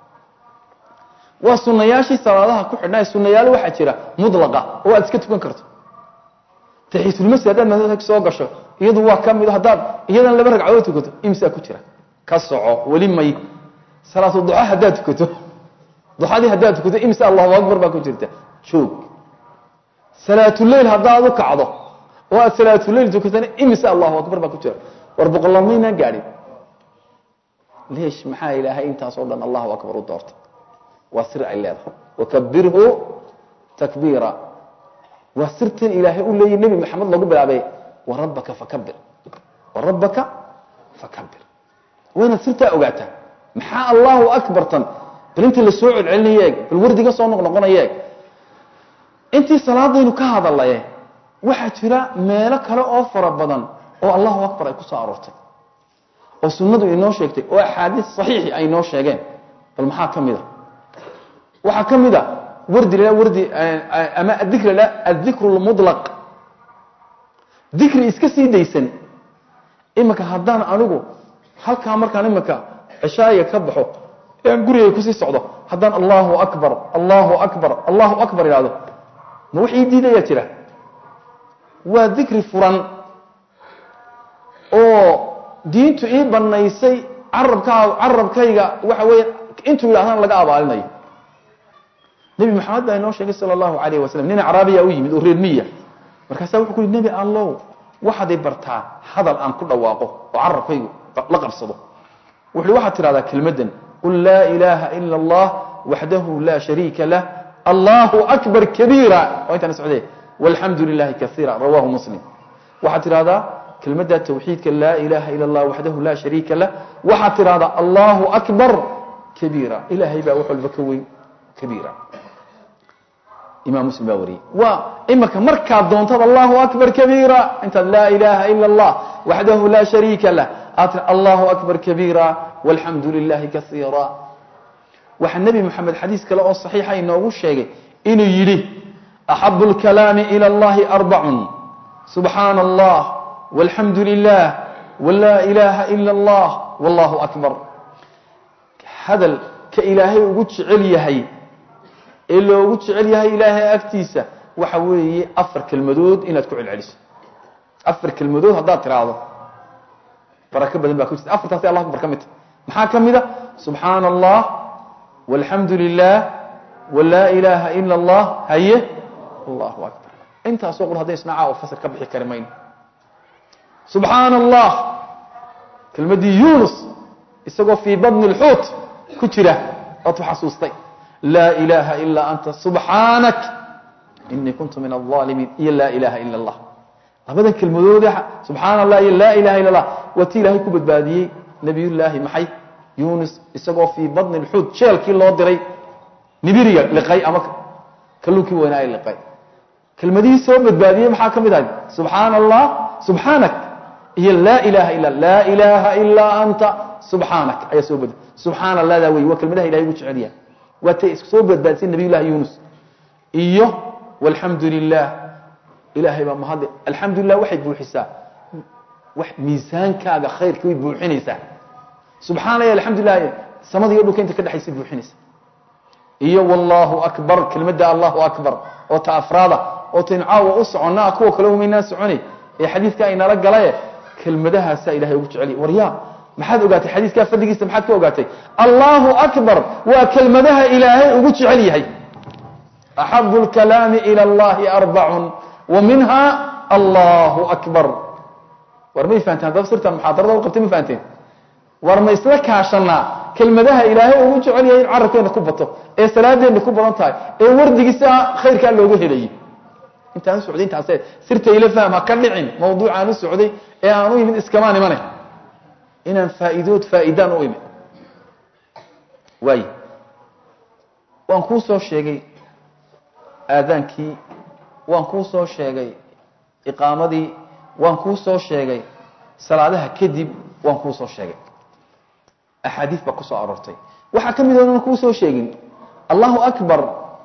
waa sunayaashii salaadaha ku xidhnaa sunayaal waxaa jira mudlaqa oo aad iska tukan karto taxiisulmasjid haddaad masaajidka soo gasho iyadu waa ka mid haddaad iyadan laba ragcadood tukato imsaa ku jira ka soco weli may salaatu duxa haddaad tukato duxadii haddaad tukato imsa allahu akbar baa ku jirta joog salaatuleyl haddaad u kacdo oo aad salaatuleyl tukatana imsa allahu akbar baa ku jira war boqolaal maynaan gaadhin leesh maxaa ilaahay intaasoo dhan allahu akbar u doortay waa sir ay leedahay wakabirhu takbiira waa sirtan ilaahay u leeyahy nebi maxamed lagu bilaabay warabbaka fakabir warabbaka fakabir waa inaad sirtaa ogaataa maxaa allahu akbartan bal intii la soo celcelinaya eeg bal wardiga soo noqnoqonaya eeg intii salaadaynu ka hadalaye waxaa jira meelo kale oo fara badan oo allahu akbar ay ku soo aroortay oo sunnadu inoo sheegtay oo axaadiis saxiixi ay inoo sheegeen bal maxaa ka mid a waxaa ka mid a wardi la wardi ama adikr la adikru lmudlaq dikri iska sii daysan iminka haddaan anigu halkaa markaan iminka cishaayiga ka baxo ee aan gurigay kusii socdo haddaan allahu akbar allahu akbar allahu akbar idhahdo ma wax ii diidayaa jira waa dikri furan oo diintu ii banaysay carabkaa carabkayga waxa weeye intuu yidhahdaan laga abaalinayo nebi maxamed baa inoo sheegay sala allahu alayh wasalam nin acraabiya u yimid oo reer miya markaasaa wuxuu ku yihi nebi allow waxaad i bartaa hadal aan ku dhawaaqo oo carabkaygu la qabsado wuxu waxaad tidhahdaa kelmaddan qul laa ilaaha ila allah waxdahu laa shariika lah allahu akbar kabiira waa intaan socdee walxamdu lilahi kaiira rawahu muslim waxaad tidhahdaa kelmadda tawxiidka laa ilaha ila allah waxdahu laa shariika lah waxaad tidhahdaa allahu akbar kabiira ilaahay baa wax walba ka weyn kabiira imam muslim baa wariyey waa imika markaad doontaad allahu akbar kabiira intaad laa ilaha ila allah waxdahu laa shariika lah aad tii allahu akbar kabiira walxamdu lilahi kaiira waxaa nebi moxamed xadiis kale oo saxiixa inoogu sheegay inuu yidhi axabu lkalaami ila allahi arbacun subxaana allah walxamdu lilah walaa ilaha ila allah wallahu akbar hadal ka ilaahay ugu jecel yahay ee loogu jecel yahay ilaahay agtiisa waxa weeye afar kelmadood inaad ku celceliso afar kelmadood haddaad tiraahdo barako badan baa ku jirta afartaasi allah akbar ka mid ta maxaa ka mid a subxaana allah walxamdu lilah walaa ilaaha ila allah haye allahu akbar intaasoo qor hadday isnacaa oo fasir ka bixi kari mayno subxaana allah kelmaddii yunus isagoo fii badni اlxuut ku jira oad ku xasuustay laa ilaaha ilaa anta subxaanak inii kuntu min alظaalimiin iyo laa ilaha ila اllah labadan kelmadoode subxaana allah iyo laa ilaha illa allah waa ti ilaahay ku badbaadiyey nebiyullaahi maxay yunus isagoo fii badni اlxuut jeelkii loo diray nibiriga liqay ama kalluunkii weynaaye liqay kelmadihii soo badbaadiyey maxaa ka mid ahay subxaana allah subxaanak iyo laa ilaha ila laa ilaaha ilaa anta subxaanak ayaa soo badba subxaana allahdaa wey waa kelmadaha ilahay ugu jecel yahay waa tay soo badbaadisay nabiy llahi yunus iyo walxamdu lilah ilaahay baa mahadle alxamdu lilah waxay buuxisaa wax miisaankaaga khayrka way buuxinaysaa subxaana ya alxamdu lilah samada iyo dhulka inta ka dhexaysa buuxinaysa iyo wallahu akbar kelmadda allahu akbar oo ta afraada oo taynu caawa u soconnaa kuwa kale umaynaa soconay ee xadiidka aynala galaye kelmadahaasaa ilahay ugu jecel yahy waryaa maxaad ogaatay xadiiskaa fadligiisa maxaad ka ogaatay allahu akbar waa kelmadaha ilaahay ugu jecel yahay axabu lkalaami ila allahi arbacun wa minha allahu akbar war may fahanteen haddaba sirtan muxaadarada u qabtay ma fahanteen war ma isla kaashanaa kelmadaha ilaahay ugu jecel yahay in carabkeena ku bato ee salaadeenna ku badan tahay ee wardigiisa khayrkaa looga helayay intaan u socday intaase sirta ila fahm ha ka dhicin mawduucaan u socday ee aan u yimid iskamaan imane inaan faa'iidood faa'iidaan u imid waay waan kuu soo sheegay aadaankii waan kuu soo sheegay iqaamadii waan kuu soo sheegay salaadaha kadib waan kuu soo sheegay axaadiis baa ku soo aroortay waxaa ka mid onan kuu soo sheegin allahu akbar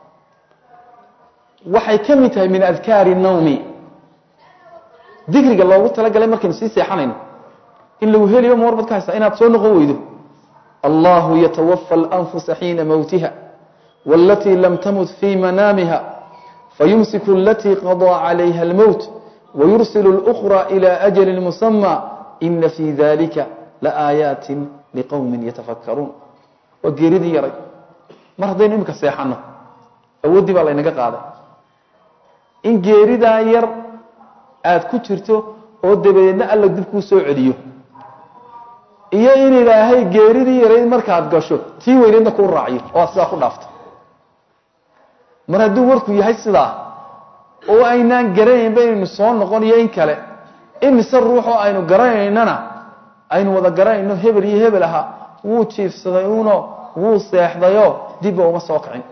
waxay ka mid tahay min adkaari nawmi dikriga loogu talagalay markaynu sii seexanayno in lagu heliyo ma warbad ka haysta inaad soo noqon weydo allahu yatawafa alanfusa xiina mowtiha wاlatii lam tamut fii manaamiha fayumsiku alatii qaضىa calayha اlmowt wayursil اlأkhra ilى ajali musamى ina fii dalika laaayaati liqowmi yatafakaruun waa geeridii yaray mar haddaynu imika seexanno awooddii baa laynaga qaaday in geeridaa yar aada ku jirto oo dabadeedna alla dib kuu soo celiyo iyo in ilaahay geeridii yarayd markaad gasho tii weyneedna kuu raaciyo oo aad sidaa ku dhaafto mar hadduu warku yahay sidaa oo aynaan garanayn baynaynu soo noqon iyo in kale imise ruuxoo aynu garanaynana aynu wada garanayno hebel iyo hebel ahaa wuu jiifsaday uno wuu seexdayoo dibba uma soo kicin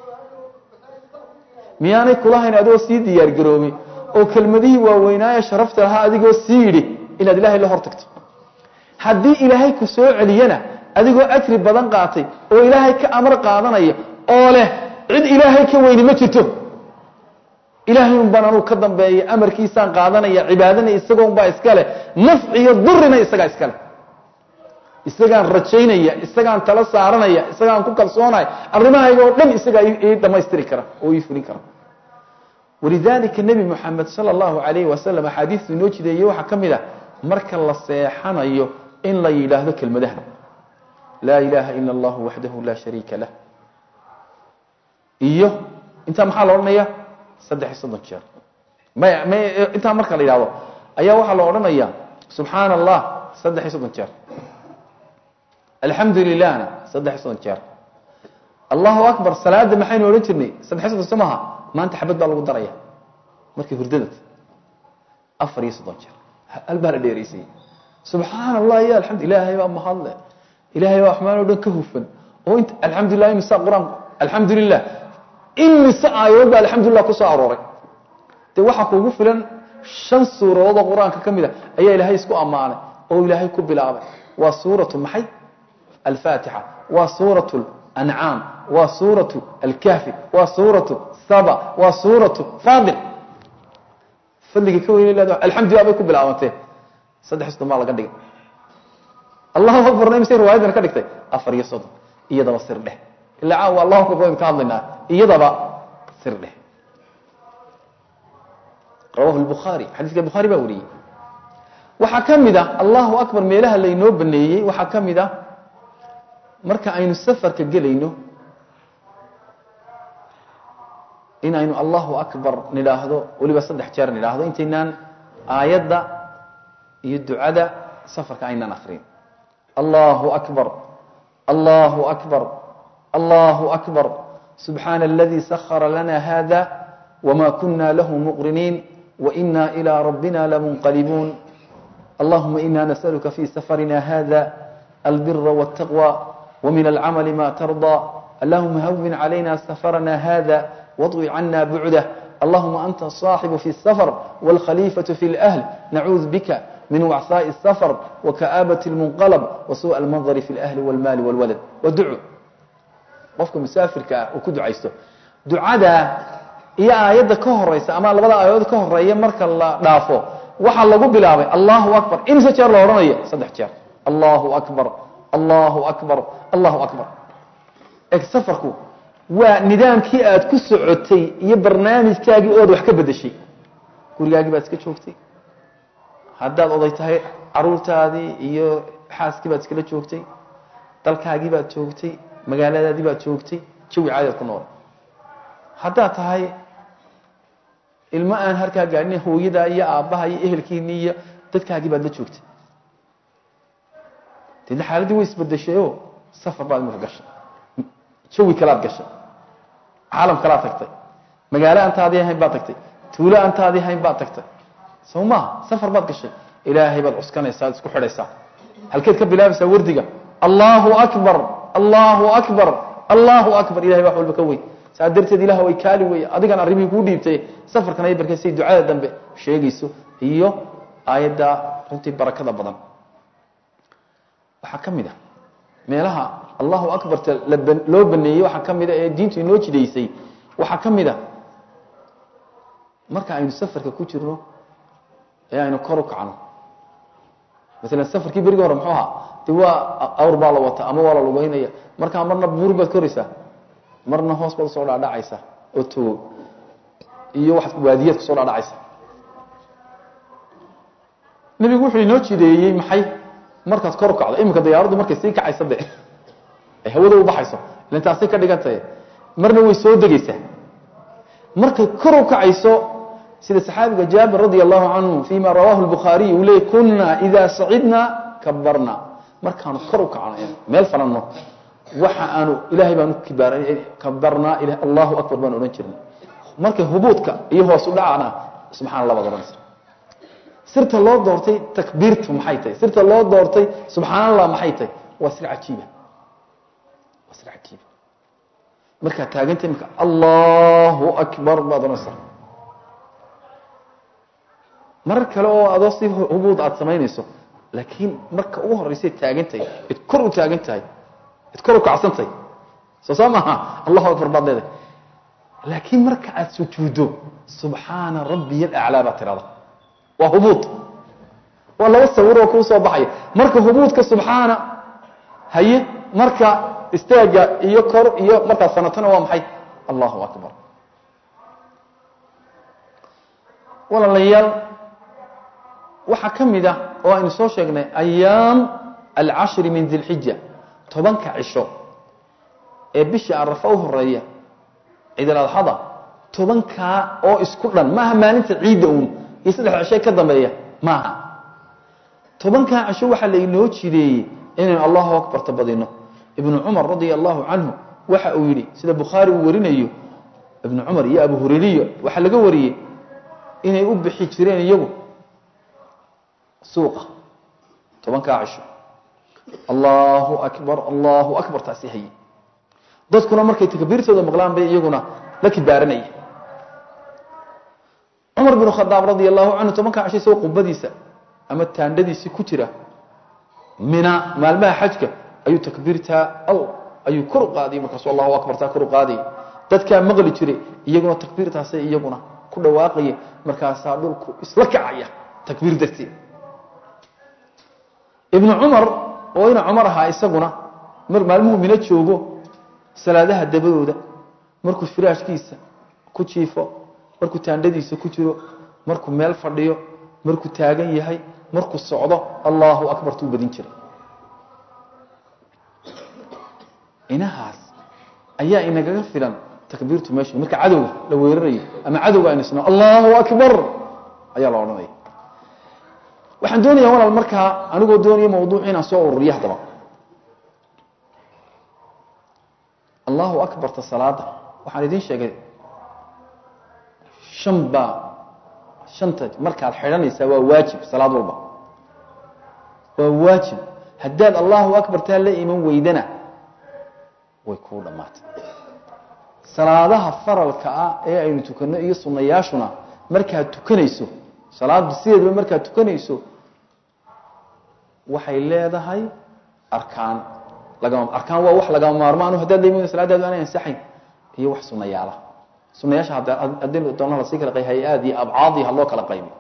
miyaanay kulahayn adigoo sii diyaar garoobay oo kelmadihii waaweynaaye sharafta lahaa adigoo sii yidhi inaad ilaahay la hor tagto haddii ilaahay ku soo celiyana adigoo ajri badan qaatay oo ilaahay ka amar qaadanaya oo leh cid ilaahay ka weyni ma jirto ilaahay un baan anuu ka dambeeya amarkiisaan qaadanaya cibaadana isagoon baa iska leh nafciyo durina isagaa iska leh isagaan rajaynaya isagaan tala saaranaya isagaan ku kalsoonaya arrimahayga oo dhan isagaa ii dhammaystiri kara oo ii fulin kara walidalika nebi moxamed sala allahu alayhi wasalam axaadiistu inoo jideeyey waxaa ka mid ah marka la seexanayo in la yidhaahdo kelmadaha laa ilaaha ila allahu waxdahu laa shariika lah iyo intaa maxaa la odhanaya saddex iyo soddon jeer may may intaa marka la yidhahdo ayaa waxaa la odhanaya subxaana allah saddex iyo soddon jeer alxamdu lilahna saddex iyo soddon jeer allahu akbar salaada maxaynu odhan jirnay saddex iyo soddon so maha maanta xabad baa lagu daraya markay hurdadad afar iyo soddon jeer hal baa la dheeraysay subxaana allah ya alamdu ilaahay baa mahadle ilahay baa waxmaan o dhan ka hufan oo int alxamdulilah imisa qur-aanku alxamdu lilah imise aayadood baa alxamdulilah kusoo arooray dee waxaa kuugu filan shan suuradood oo qur-aanka ka mid a ayaa ilaahay isku ammaanay oo ilaahay ku bilaabay waa suuratu maxay alfaatixa waa suuratu ancaam waa suuratu alkahfi waa suuratu saba waa suuratu faadil fadliga ka weyn leeda alxamdulilah bay ku bilaabantee saddex iyo soddon baa laga dhigay allahu akbarna imise riwaayadan ka dhigtay afar iyo soddon iyadaba sir dheh ila caawa allahu akbar baynu ka hadlaynaa iyadaba sir dheh rawahu lbukhaari xadiiska bukhaari baa wariyey waxaa ka mid ah allahu akbar meelaha laynoo baneeyey waxaa ka mid ah marka aynu safarka gelayno in aynu allahu akbar nidhaahdo weliba saddex jeer nidhaahdo intaynaan aayadda iyo ducada safarka aynaan akrin allahu akbar allahu akbar allahu akbar subxaana aladii sahara lana hada wma kuna lahu muqriniin waina ilى rabbina lamunqalibuun allahuma ina nasaluka fi safarina hada albira wاtaqwى wmin alcamali ma tarضى allahuma hawin calayna safarana hada واطوي عنا بعده اللهم أنت الصاحب في السفر والخليفة في الأهل نعوذ بك من وعثاء السفر وكآبة المنقلب وسوء المنظر في الأهل والمال والولد ودعو qofka musaafirka ah uu ku ducaysto ducada iyo aayadda ka horeysa ama labada aayadood ka horeeya marka la dhaafo waxaa lagu bilaabay allahu akbar imse jeer la odhanayo saddex jeer allahu akbar allahu akbar allahu akbar eg safarku waa nidaamkii aad ku socotay iyo barnaamijkaagii ood wax ka bedeshay gurigaagii baad iska joogtay haddaad oday tahay caruurtaadii iyo xaaskii baad iskala joogtay dalkaagii baad joogtay magaaladaadii baad joogtay jawi caadaad ku nool haddaad tahay ilmo aan harkaa gaadhin hooyadaa iyo aabbaha iyo ehelkiinii iyo dadkaagii baad la joogtay deedna xaaladdii way isbedeshayoo safar baad imika gashay jawi kalaad gashay caalam kalaad tagtay magaalo aantaadii ahayn baad tagtay tuulo aantaadii ahayn baad tagtay soo maha safar baad gashay ilaahay baad cuskanaysaa ad isku xidhaysaa halkeed ka bilaabaysaa wardiga allahu akbar allahu akbar allahu akbar ilahay wax walba ka weyn saa darteed ilah way kaali wey adigan arrimihii kuu dhiibtay safarkan ay barkaysay ducada dambe sheegayso iyo aayadda runtii barakada badan waxaa ka mid a meelaha allahu akbarta loo baneeyey waxaa ka mida ee diintu inoo jidaysay waxaa ka mid a marka aynu safarka ku jirno ee aynu kor u kacno maalan safarkii berigii hore muxuu ahaa de waa awr baa la wata ama waa la lugeynaya markaa marna buur baad koraysaa marna hoos baad usoo dhaadhacaysa oo togo iyo waxaad waadiyaad kusoo dhaadhacaysa nebigu wuxuu inoo jideeyey maxay markaad kor u kacdo iminka diyaaraddu markay sii kacaysa de ay hawada u baxayso ilan taasay ka dhigan tahay marna way soo degaysaa markay kor u kacayso sida saxaabiga jaabir radia allahu canhu fima rawahu lbukhaariy uu leeyay kuna ida sacidna kabarna markaanu kor u kacno meel falanno waxa aanu ilaahay baanu kibaar kabarnaa allahu akbar baan odhan jirnay markay hubuudka iyo hoos u dhacana subxana allah baad odhanaysa sirta loo doortay takbiirtu maxay tahay sirta loo doortay subxaan allah maxay tahay waa sir cajiiba waa sir cajiiba markaad taagantay marka allahu akbar baad odhanaysaa marar kale oo adoo si hubuud aad samaynayso laakiin marka ugu horraysay taagantahay id kor u taagan tahay id kor u kacsantahay soo saa maaha allahu akbar baad leedahay laakiin marka aad sujuuddo subxaana rabbiya alaclaa baad tirahda waa hubuud waa laba sawiroo kuu soo baxaya marka hubuudka subxaana haye marka istaaga iyo kor iyo markaa sanatana waa maxay allahu akbar walaalayaal waxaa ka mid ah oo aynu soo sheegnay ayaam alcashri min dilxija tobanka cisho ee bisha arafa u horeeya ciidaladxada tobankaa oo isku dhan maaha maalinta ciidda uun iyo saddexda cisho ka dambeeya maaha tobankaa cisho waxaa lainoo jideeyey inaynu allahu akbarta badino ibnu cumar radia allahu canhu waxa uu yidhi sida bukhaari uu warinayo ibnu cumar iyo abu hurayriyo waxaa laga wariyey inay u bixi jireen iyagu suuqa tobankaa cisho allahu akbar allahu akbar taasi haye dadkuna markay takbiirtooda maqlaan bay iyaguna la kibaaranaya cumar binu khadaab radia allahu canhu tobankaa cisho isagoo qubadiisa ama taandhadiisii ku jira mina maalmaha xajka ayuu takbiirtaa al ayuu kor u qaadayay markaasu allahu akbartaa kor u qaadayay dadkaa maqli jiray iyaguna takbiirtaasay iyaguna ku dhawaaqaya markaasaa dhulku isla kacaya takbiir darteed ibnu cumar oo ina cumar ahaa isaguna mar maalmuhu mino joogo salaadaha dabadooda markuu firaashkiisa ku jiifo markuu taandhadiisa ku jiro markuu meel fadhiyo markuu taagan yahay markuu socdo allahu akbar tuu badin jiray inahaas ayaa inagaga filan takbiirtu meesha marka cadowga la weerarayo ama cadowga aynu isno allahu akbar ayaa la odhanaya waxaan doonaya walaal markaa anigoo doonaya mawduuc inaan soo ururiyo haddaba allahu akbarta salaada waxaan idiin sheegay shan baa shanta markaad xidhanaysaa waa waajib salaad walba waa waajib haddaad allahu akbartaa la iman weydana way kuu dhammaatay salaadaha faralka ah ee aynu tukanno iyo sunnayaashuna markaad tukanayso salaaddu sideedaba markaad tukanayso waxay leedahay arkaan lagama arkaan waa wax lagama maarmaano haddaad la salaadaadu aanay ansaxayn iyo wax sunnayaala sunnayaasha haddii doona lasii kala qay hay-aad iyo abcaadii ha loo kala qaybi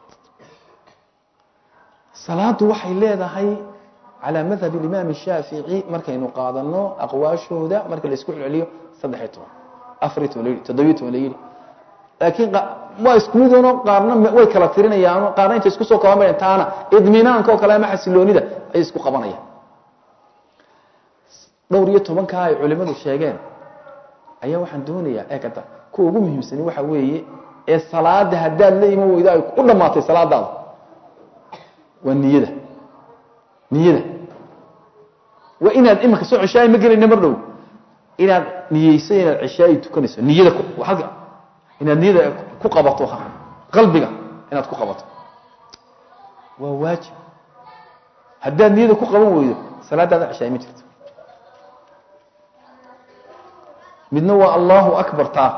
salaaddu waxay leedahay calaa madhab imaam shaafici markaynu qaadano aqwaashooda marka la isku celceliyo saddex iyo toban afar iyo toban la yidhi toddobiyo toban la yidhi laakiin waa isku midoono qaarna way kala tirinayaan qaarna intay isku soo kaban taana idminaanka oo kale ama xasiloonida ayay isku qabanayaan dhowr iyo tobankaa ay culimadu sheegeen ayaa waxaan doonayaa eegata kuwa ugu muhiimsani waxa weeye ee salaada haddaad la iman weydo ay u dhammaatay salaadaada waa niyada niyada waa inaad imanka soo ceshaayi ma gelayna mar dhow inaad niyeyso inaad ceshaayi tukanayso niyada agga inaad niyada ku qabato qalbiga inaad ku qabato waa waajib haddaad niyada ku qaban weydo salaadaada ceshaayi ma jirto midna waa allahu akbar taa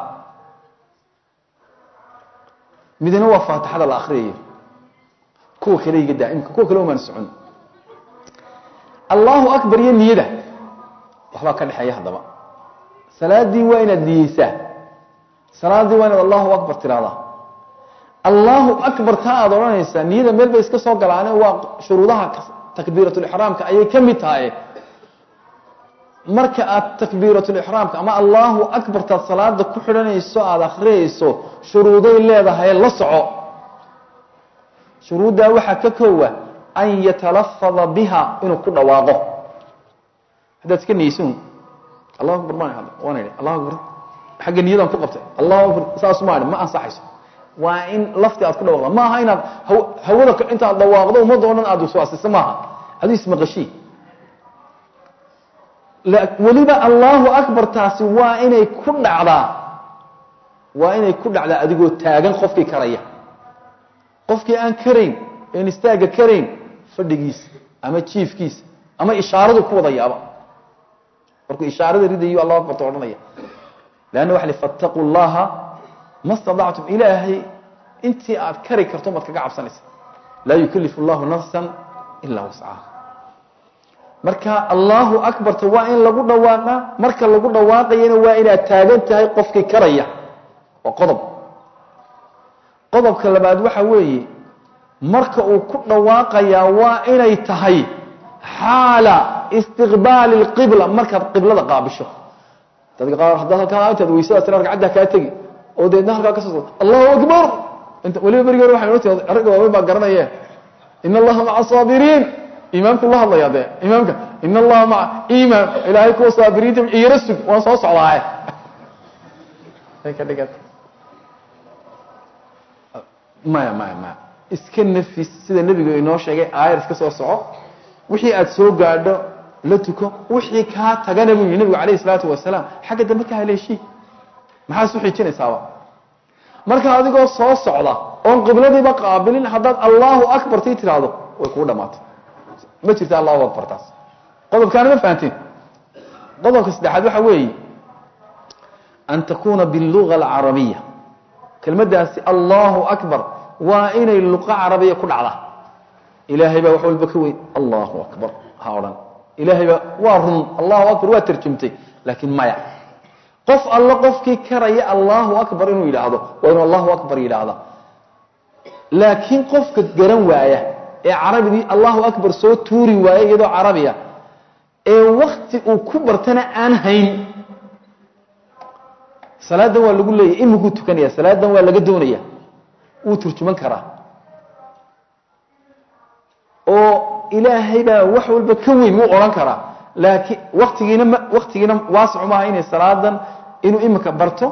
midna waa faatixada la akriyayo kuwa kale iga daa'imka kuwa kale umaan socon allahu akbar iyo niyada waxbaa ka dhexeeya haddaba salaadii waa inaad niyeysaa salaadii waa inaad allahu akbar tiraahdaa allahu akbar taa aad odhanaysaa niyada meel bay iska soo galaane waa shuruudaha takbiiratulixraamka ayay ka mid tahay marka aad takbiiratulixraamka ama allahu akbartaad salaada ku xidhanayso aada akhriyayso shuruuday leedahay la soco shuruuddaa waxaa ka koowa an yatalafada biha inuu ku dhawaaqo haddaad iska niyeysan allahu akbar baan waan idhi allahu akbar xagga niyadan ku qabtay allahu akbar saas ma idhi ma ansaxayso waa in lafti aad ku dhawaaqda ma aha inaad hawada intaad dhawaaqdo ummadda o dhan aad waswaasiso maaha aduu ismaqashii weliba allahu akbar taasi waa inay ku dhacdaa waa inay ku dhacdaa adigoo taagan qofkii karaya qofkii aan karayn en istaaga karayn fadhigiisa ama jiifkiisa ama ishaaradu ku wada yaaba markuu ishaarada ridayo allahu akbarta odhanaya leanna waxa li fattaquu llaha ma stadactum ilaahay intii aad kari karto maad kaga cabsanaysa laa yukalifu llahu nafsan ilaa wascaha marka allahu akbarta waa in lagu dhawaaqaa marka lagu dhawaaqayana waa inaad taagan tahay qofkii karaya waa qodob qodobka labaad waxa weeye marka uu ku dhawaaqayaa waa inay tahay xaala istiqbaali اlqibla markaad qiblada qaabisho dadka qaar haddaad halkaa intaad weysadaas tira ragcadda kaa tegi oo deedna halkaa ka soo allahu akbar inta weliba berigeena waxay noo tii ragga waaweyn baa garanaye in allaha maca saabiriin imaamku la hadlaya dee imaamka in allaha maca imaam ilaahay kuwa saabiriinta iyara sug waan soo socdaaye ay ka dhigata maya maya maya iska nafis sida nebigu inoo sheegay aayar iska soo soco wixii aad soo gaadho la tuko wixii kaa tagana buu yihi nebigu calayh isalaatu wasalaam xagga dambe ka haleeshii maxaa isu xiijinaysaaba marka adigoo soo socda oon qibladiiba qaabilin haddaad allahu akbar tii tiraahdo way kuu dhamaatay ma jirta allahu akbar taas qodobkaana ma fahanteen qodobka saddexaad waxa weeye an takuna biluga alcarabiya kelmaddaasi allahu akbar waa inay luqa carabiya ku dhacda ilaahay baa wax walba ka weyn allahu akbar ha odhan ilaahay baa waa run allahu akbar waa tarjumtay laakiin maya qof alle qofkii karaya allahu akbar inuu yidhaahdo waa inuu allahu akbar yidhaahda laakiin qofka garan waaya ee carabigii allahu akbar soo tuuri waaya iyadoo carabiya ee wakti uu ku bartana aan hayn salaadan waa lagu leeyahy imikuu tukanaya salaadan waa laga doonaya wuu turjuman karaa oo ilaahay baa wax walba ka weyn wuu odhan karaa laakiin waktigiina m waktigiina waasicu maaha inay salaadan inuu imika barto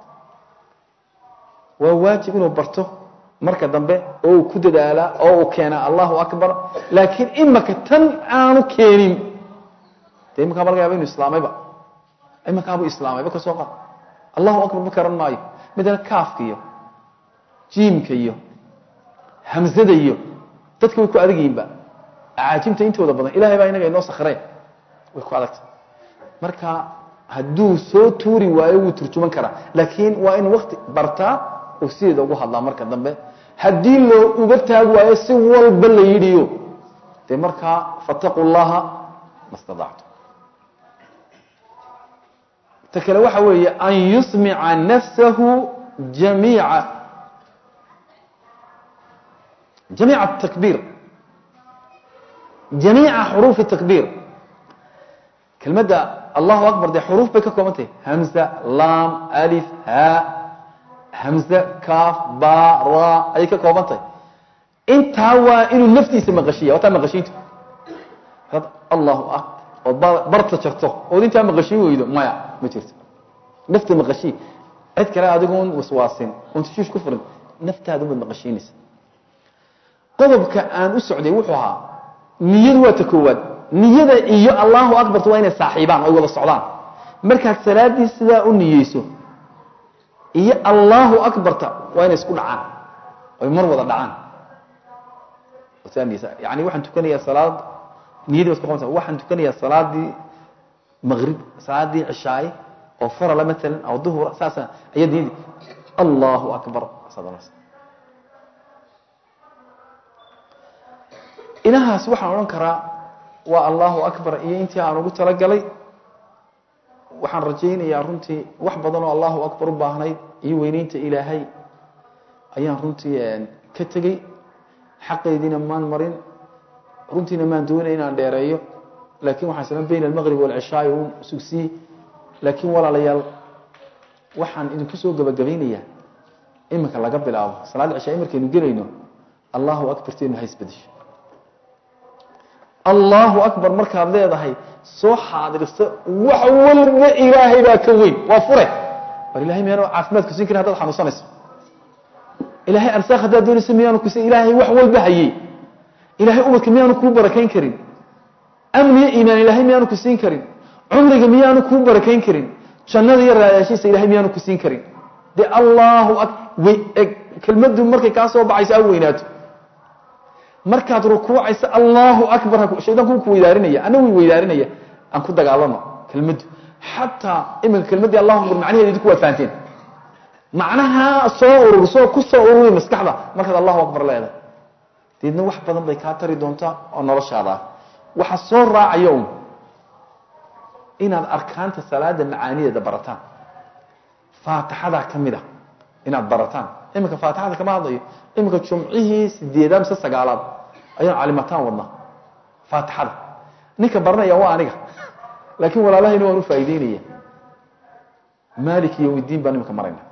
waa waajib inuu barto marka dambe oo uu ku dadaalaa oo uu keenaa allahu akbar laakiin imika tan aanu keenin de iminkaa laga yaaba inu islaamayba imikaabuu islaamayba ka soo qaad allahu akbar ma karan maayo midna kaafka iyo jiimka iyo hamzada iyo dadka way ku adag yihiinba acaajimta intooda badan ilahay baa inaga inoo sakreen way ku adagta marka hadduu soo tuuri waayo wuu turjuman karaa laakiin waa in wakti bartaa oo sideeda ugu hadlaa marka dambe haddii loo uga taagi waayo si walba la yidhiyo dee markaa fataquu llaha ma stadactu ta kale waxa weeye an yusmica nafsahu jamiica jamiica takbiir jamiica xuruufi takbiir kelmadda allahu akbar dee xuruuf bay ka kooban tahay hamza lam alif ha hamze kaaf ba ra ayay ka kooban tahay intaa waa inuu naftiisa maqashiya wataa maqashiintu allahu ah ood barta jarto ood intaa maqashiin weydo maya ma jirto nafta maqashii cid kale adigoon waswaasin oon tashiish ku furin naftaada baad maqashiinaysa qodobka aan u socday wuxuu ahaa niyadu waa ta koowaad niyada iyo allahu akbarta waa inay saaxiibaan oy wada socdaan markaad salaadii sidaa u niyeyso iyo allahu akbarta waa inay isku dhacaan oy mar wada dhacaan yani waxaan tukanayaa salaad niyadii ba isku qabansa waxaan tukanayaa salaadii maqrib salaadii cishaaye oo farala maalan aw duhura saasa ayaa niyadii allahu akbar inahaas waxaan odhan karaa waa allahu akbar iyo intii aan ugu talagalay waxaan rajaynayaa runtii wax badan oo allahu akbar u baahnayd iyo weyneynta ilaahay ayaan runtii ka tegey xaqeediina maan marin runtiina maan doonay inaan dheereeyo laakiin waxaan islan bayn almaqrib walcishaai un sugsiyey laakiin walaalayaal waxaan idinku soo gabagabaynayaa iminka laga bilaabo salaada cishaai markaynu gelayno allahu akbarteenu ha isbedesho allahu akbar markaad leedahay soo xaadirso wax walba ilaahay baa ka weyn waa fure war ilahay miyaanu caafimaad ku siin karin hadaad xanuunsanayso ilahay arsaaq haddaad doonayso miyaanu kus ilaahay wax walba hayey ilahay ubadka miyaanu kuu barakayn karin amniyo iimaan ilahay miyaanu ku siin karin cumriga miyaanu kuu barakayn karin jannada iyo raadaashiisa ilahay miyaanu ku siin karin de allahu kelmadu markay kaa soo baxayso a weynaato markaad rukuucayso allahu akbar shaydaanku ku weydaarinaya ana wi weydaarinaya aan ku dagaalano kelmaddu xataa iminka kelmaddii allahu akbar macnaheeda idinku waa fahanteen macnaha soo ururso ku soo ururi maskaxda markaad allahu akbar leedahay deedna wax badan bay kaa tari doontaa oo noloshaada ah waxa soo raacaya un inaad arkaanta salaada macaanideeda barataan faatixadaa ka mid a inaad barataan iminka faatixada kama hadlayo iminka jumcihii sideedaad mise sagaalaad ayaan calimataan wadnaa faatixada ninka baranaya waa aniga laakiin walaalahayna waan u faa'ideynaya malik yowmiddiin baan iminka marayna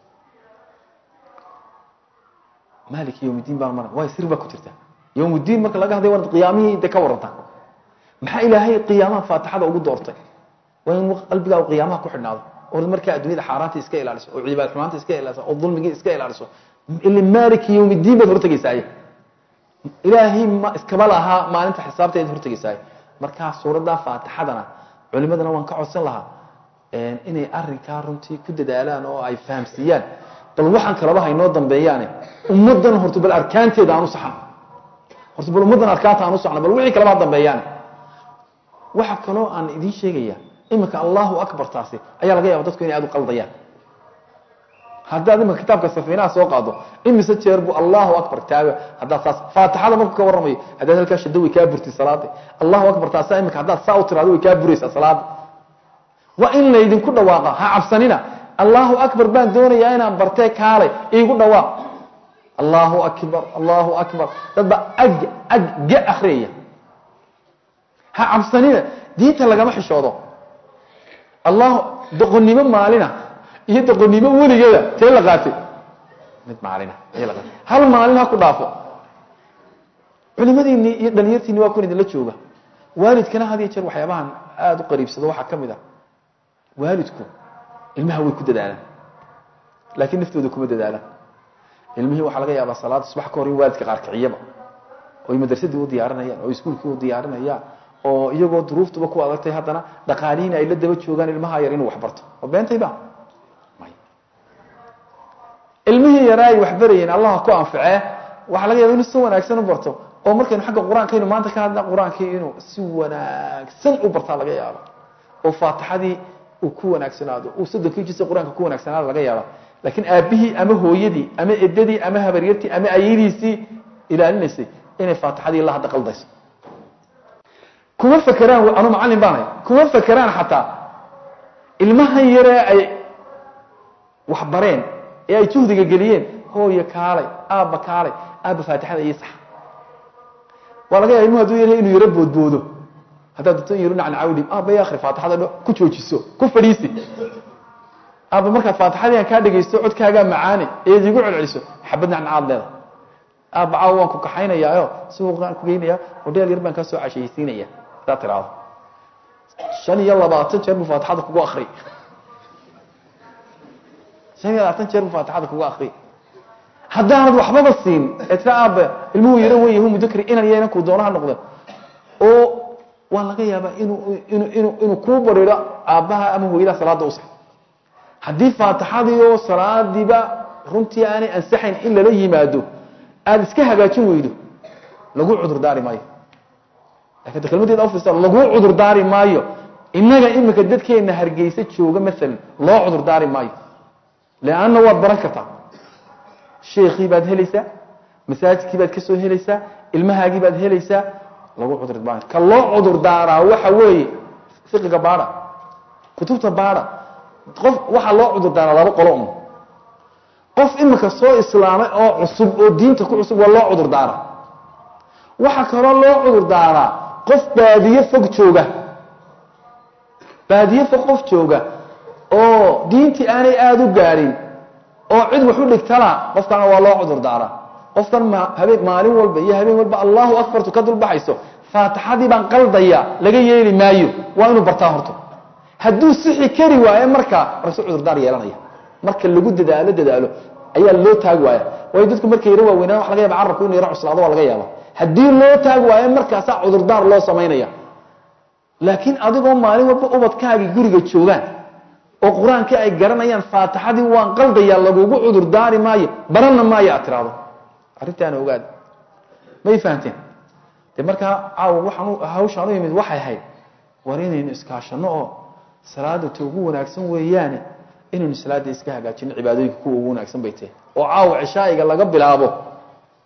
malik yowmiddiin baan marayna waay sir baa ku jirta yowmuddiin marka laga hadlay waanad qiyaamihii de ka waranta maxaa ilaahay qiyaamaha faatixada ugu doortay waa in qalbigaa u qiyaamaha ku xidhnaado oo markaa addunyada xaaraanta iska ilaaliso oo cibaad xumaanta iska ilaaliso oo dulmigii iska ilaaliso ila maaliki yowmiddiin baad hortegaysaaye ilaahay ma iskaba lahaa maalinta xisaabteed hortegaysaaye markaa suuradda faatixadana culimadana waan ka codsan lahaa inay arinkaa runtii ku dadaalaan oo ay fahamsiiyaan bal waxaan kalaba haynoo dambeeyaane ummaddan horta bal arkaanteeda aan u saxan horta bal ummaddan arkaanta aan u saxno bal wixii kalaba ha dambeeyaane waxa kaloo aan idiin sheegaya iminka allahu akbar taasi ayaa laga yaaba dadku inay aad u qaldayaan haddaad iminka kitaabka safiinaha soo qaado imise jeer buu allahu akbar taaga haddaad saas faatixada markuu ka warramayo haddaad halkaa shado way kaa burtay salaada allahu akbar taasa iminka haddaad saa u tiraado way kaa buraysaa salaada waa in laydinku dhawaaqa ha cabsanina allahu akbar baan doonayaa inaan bartee kaalay iigu dhawaaq allahu akbar allahu akbar dadba ag ag ga akriyaya ha cabsanina diinta lagama xishoodo allah doqonnimo maalina iyo doqonnimo weligeeda tee la qaatay mid maalina tee la qaatay hal maalin ha ku dhaafo culimadiinni iyo dhalinyartiinni waa kun idinla jooga waalidkana had iyo jeer waxyaabahan aada u qariibsado waxaa ka mid a waalidku ilmaha way ku dadaalaan laakiin naftooda kuma dadaalaan ilmihii waxaa laga yaabaa salaada subax ka hor in waalidka qaar kiciyaba oy madrasadii u diyaarinayaan oo iskuulkii u diyaarinayaan oo iyagoo duruuftuba ku adagtay haddana dhaqaalihiina ay la daba joogaan ilmaha yar inuu wax barto oo beentayba ilmihii yaraa ay wax barayeen allah ku anficee waxaa laga yaba inuu si wanaagsan u barto oo markaynu xagga qur-aankaynu maanta ka hadla qur-aankii inuu si wanaagsan u bartaa laga yaaba oo faatixadii uu ku wanaagsanaado uu soddonkii jisa qur-aanka ku wanaagsanaado laga yaaba laakiin aabbihii ama hooyadii ama edadii ama habaryartii ama ayadiisii ilaalinaysay inay faatixadii la hadda qaldayso kuma fakeraan anu macallin baan hay kuma fakeraan xataa ilmahan yaree ay wax bareen ee ay juhdiga geliyeen hooyo kaalay aabba kaalay aabba faatixada iyo sax waa laga yaaba ilmuhu haduu yaryahay inuu yaro boodboodo haddaad doonto in yaro nacnacawdhi aabba ya akhri faatixada dho ku joojiso ku fadhiisi aabba markaad faatixadii aan kaa dhegaysto codkaagaa macaani eed igu celceliso xabad nacnacaad leeda aabba caawa waan ku kaxaynayaayo suuqaan ku geynaya hodheel yar baan kaa soo cashaysiinaya haddaad tiraahdo shan iyo labaatan jeer buu faatixada kugu akri shan iyo labaatan jeer buu faatixada kugu akri haddaanad waxbaba siin ee tira aabba ilmuhu yaro wen yahu mudakri inan iyo inankuu doonaha noqde oo waa laga yaabaa inuu inu inu inuu kuu bariiro aabbaha ama hooyadaha salaada usax haddii faatixadii oo salaadiiba runtii aanay ansaxayn in lala yimaado aada iska hagaajin weydo lagu cudur daari maayo lakin da kelmadeeda ufirsa lagu cudur daari maayo innaga imika dadkeena hargeysa jooga maalan loo cudur daari maayo leanna waad baran kartaa sheekii baad helaysaa masaajidkii baad ka soo helaysaa ilmahaagii baad helaysaa lagu cudur maayo ka loo cudur daaraa waxa weeye fiqiga baada kutubta baada qof waxaa loo cudur daaraa laba qolo un qof imika soo islaamay oo cusub oo diinta ku cusub waa loo cudur daara waxaa kaloo loo cudur daaraa qof baadiye fog jooga baadiye fog qof jooga oo diintii aanay aada u gaadhin oo cid wax u dhigtana qofkana waa loo cudur daaraa qofkan habeen maalin walba iyo habeen walba allahu akbartu ka dulbaxayso faatixadii baan qaldaya laga yeeli maayo waa inuu bartaa horto hadduu sixi kari waayo markaa rasu cudurdaar yeelanaya marka lagu dadaalo dadaalo ayaa loo taagi waaya waayo dadku markay yaro waaweynaan wax laga yaba carabku inu yaro cuslaado waa laga yaaba haddii loo taagi waayo markaasaa cudurdaar loo samaynaya laakiin adigoo maalin walba ubadkaagii guriga joogaan oo qur-aankii ay garanayaan faatixadii waan qaldayaa lagugu cudurdaari maayo baranna maayo aad tiraahdo arrintaana ogaad may fahamteen de markaa caawa waxaan hawshaan u yimid waxay ahayd war inaynu iskaashano oo salaada ta ugu wanaagsan weeyaane inaynu salaada iska hagaajino cibaadooyinka kuwa ugu wanaagsan bay tahay oo caawa cishaa'iga laga bilaabo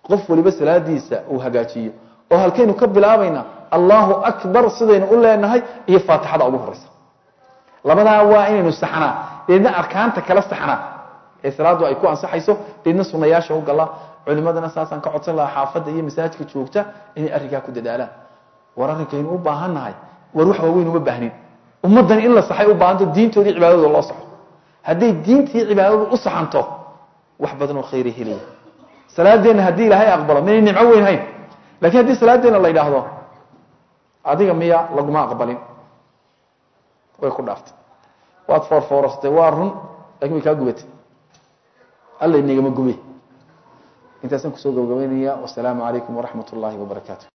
qof waliba salaadiisa uu hagaajiyo oo halkaynu ka bilaabayna allahu akbar sidaynu u leenahay iyo faatixada ugu horeysa labadaa waa inaynu saxnaa deedna arkaanta kala saxnaa ee salaadu ay ku ansaxayso deedna sunayaasha u galaa culimadana saasaan ka codsan lahaa xaafadda iyo masaajidka joogta inay arrinkaa ku dadaalaan war arrinkaynu u baahan nahay war wax waaweyn uma baahnin ummaddan in la saxay u baahanto diintoodii cibaadadooda loo saxo hadday diintii cibaadadu u saxanto wax badan oo khayra helaya salaadeenna haddii ilaahay aqbalo minay nimco weyn hayn lakiin haddii salaadeenna la yidhaahdo adiga miya laguma aqbalin way ku dhaaftay waad foorfoorastay waa run lakin way kaa gubatay alla inagama gube intaasaan kusoo gabagabaynaya wasalaamu calaykum waraxmat ullahi wabarakaatu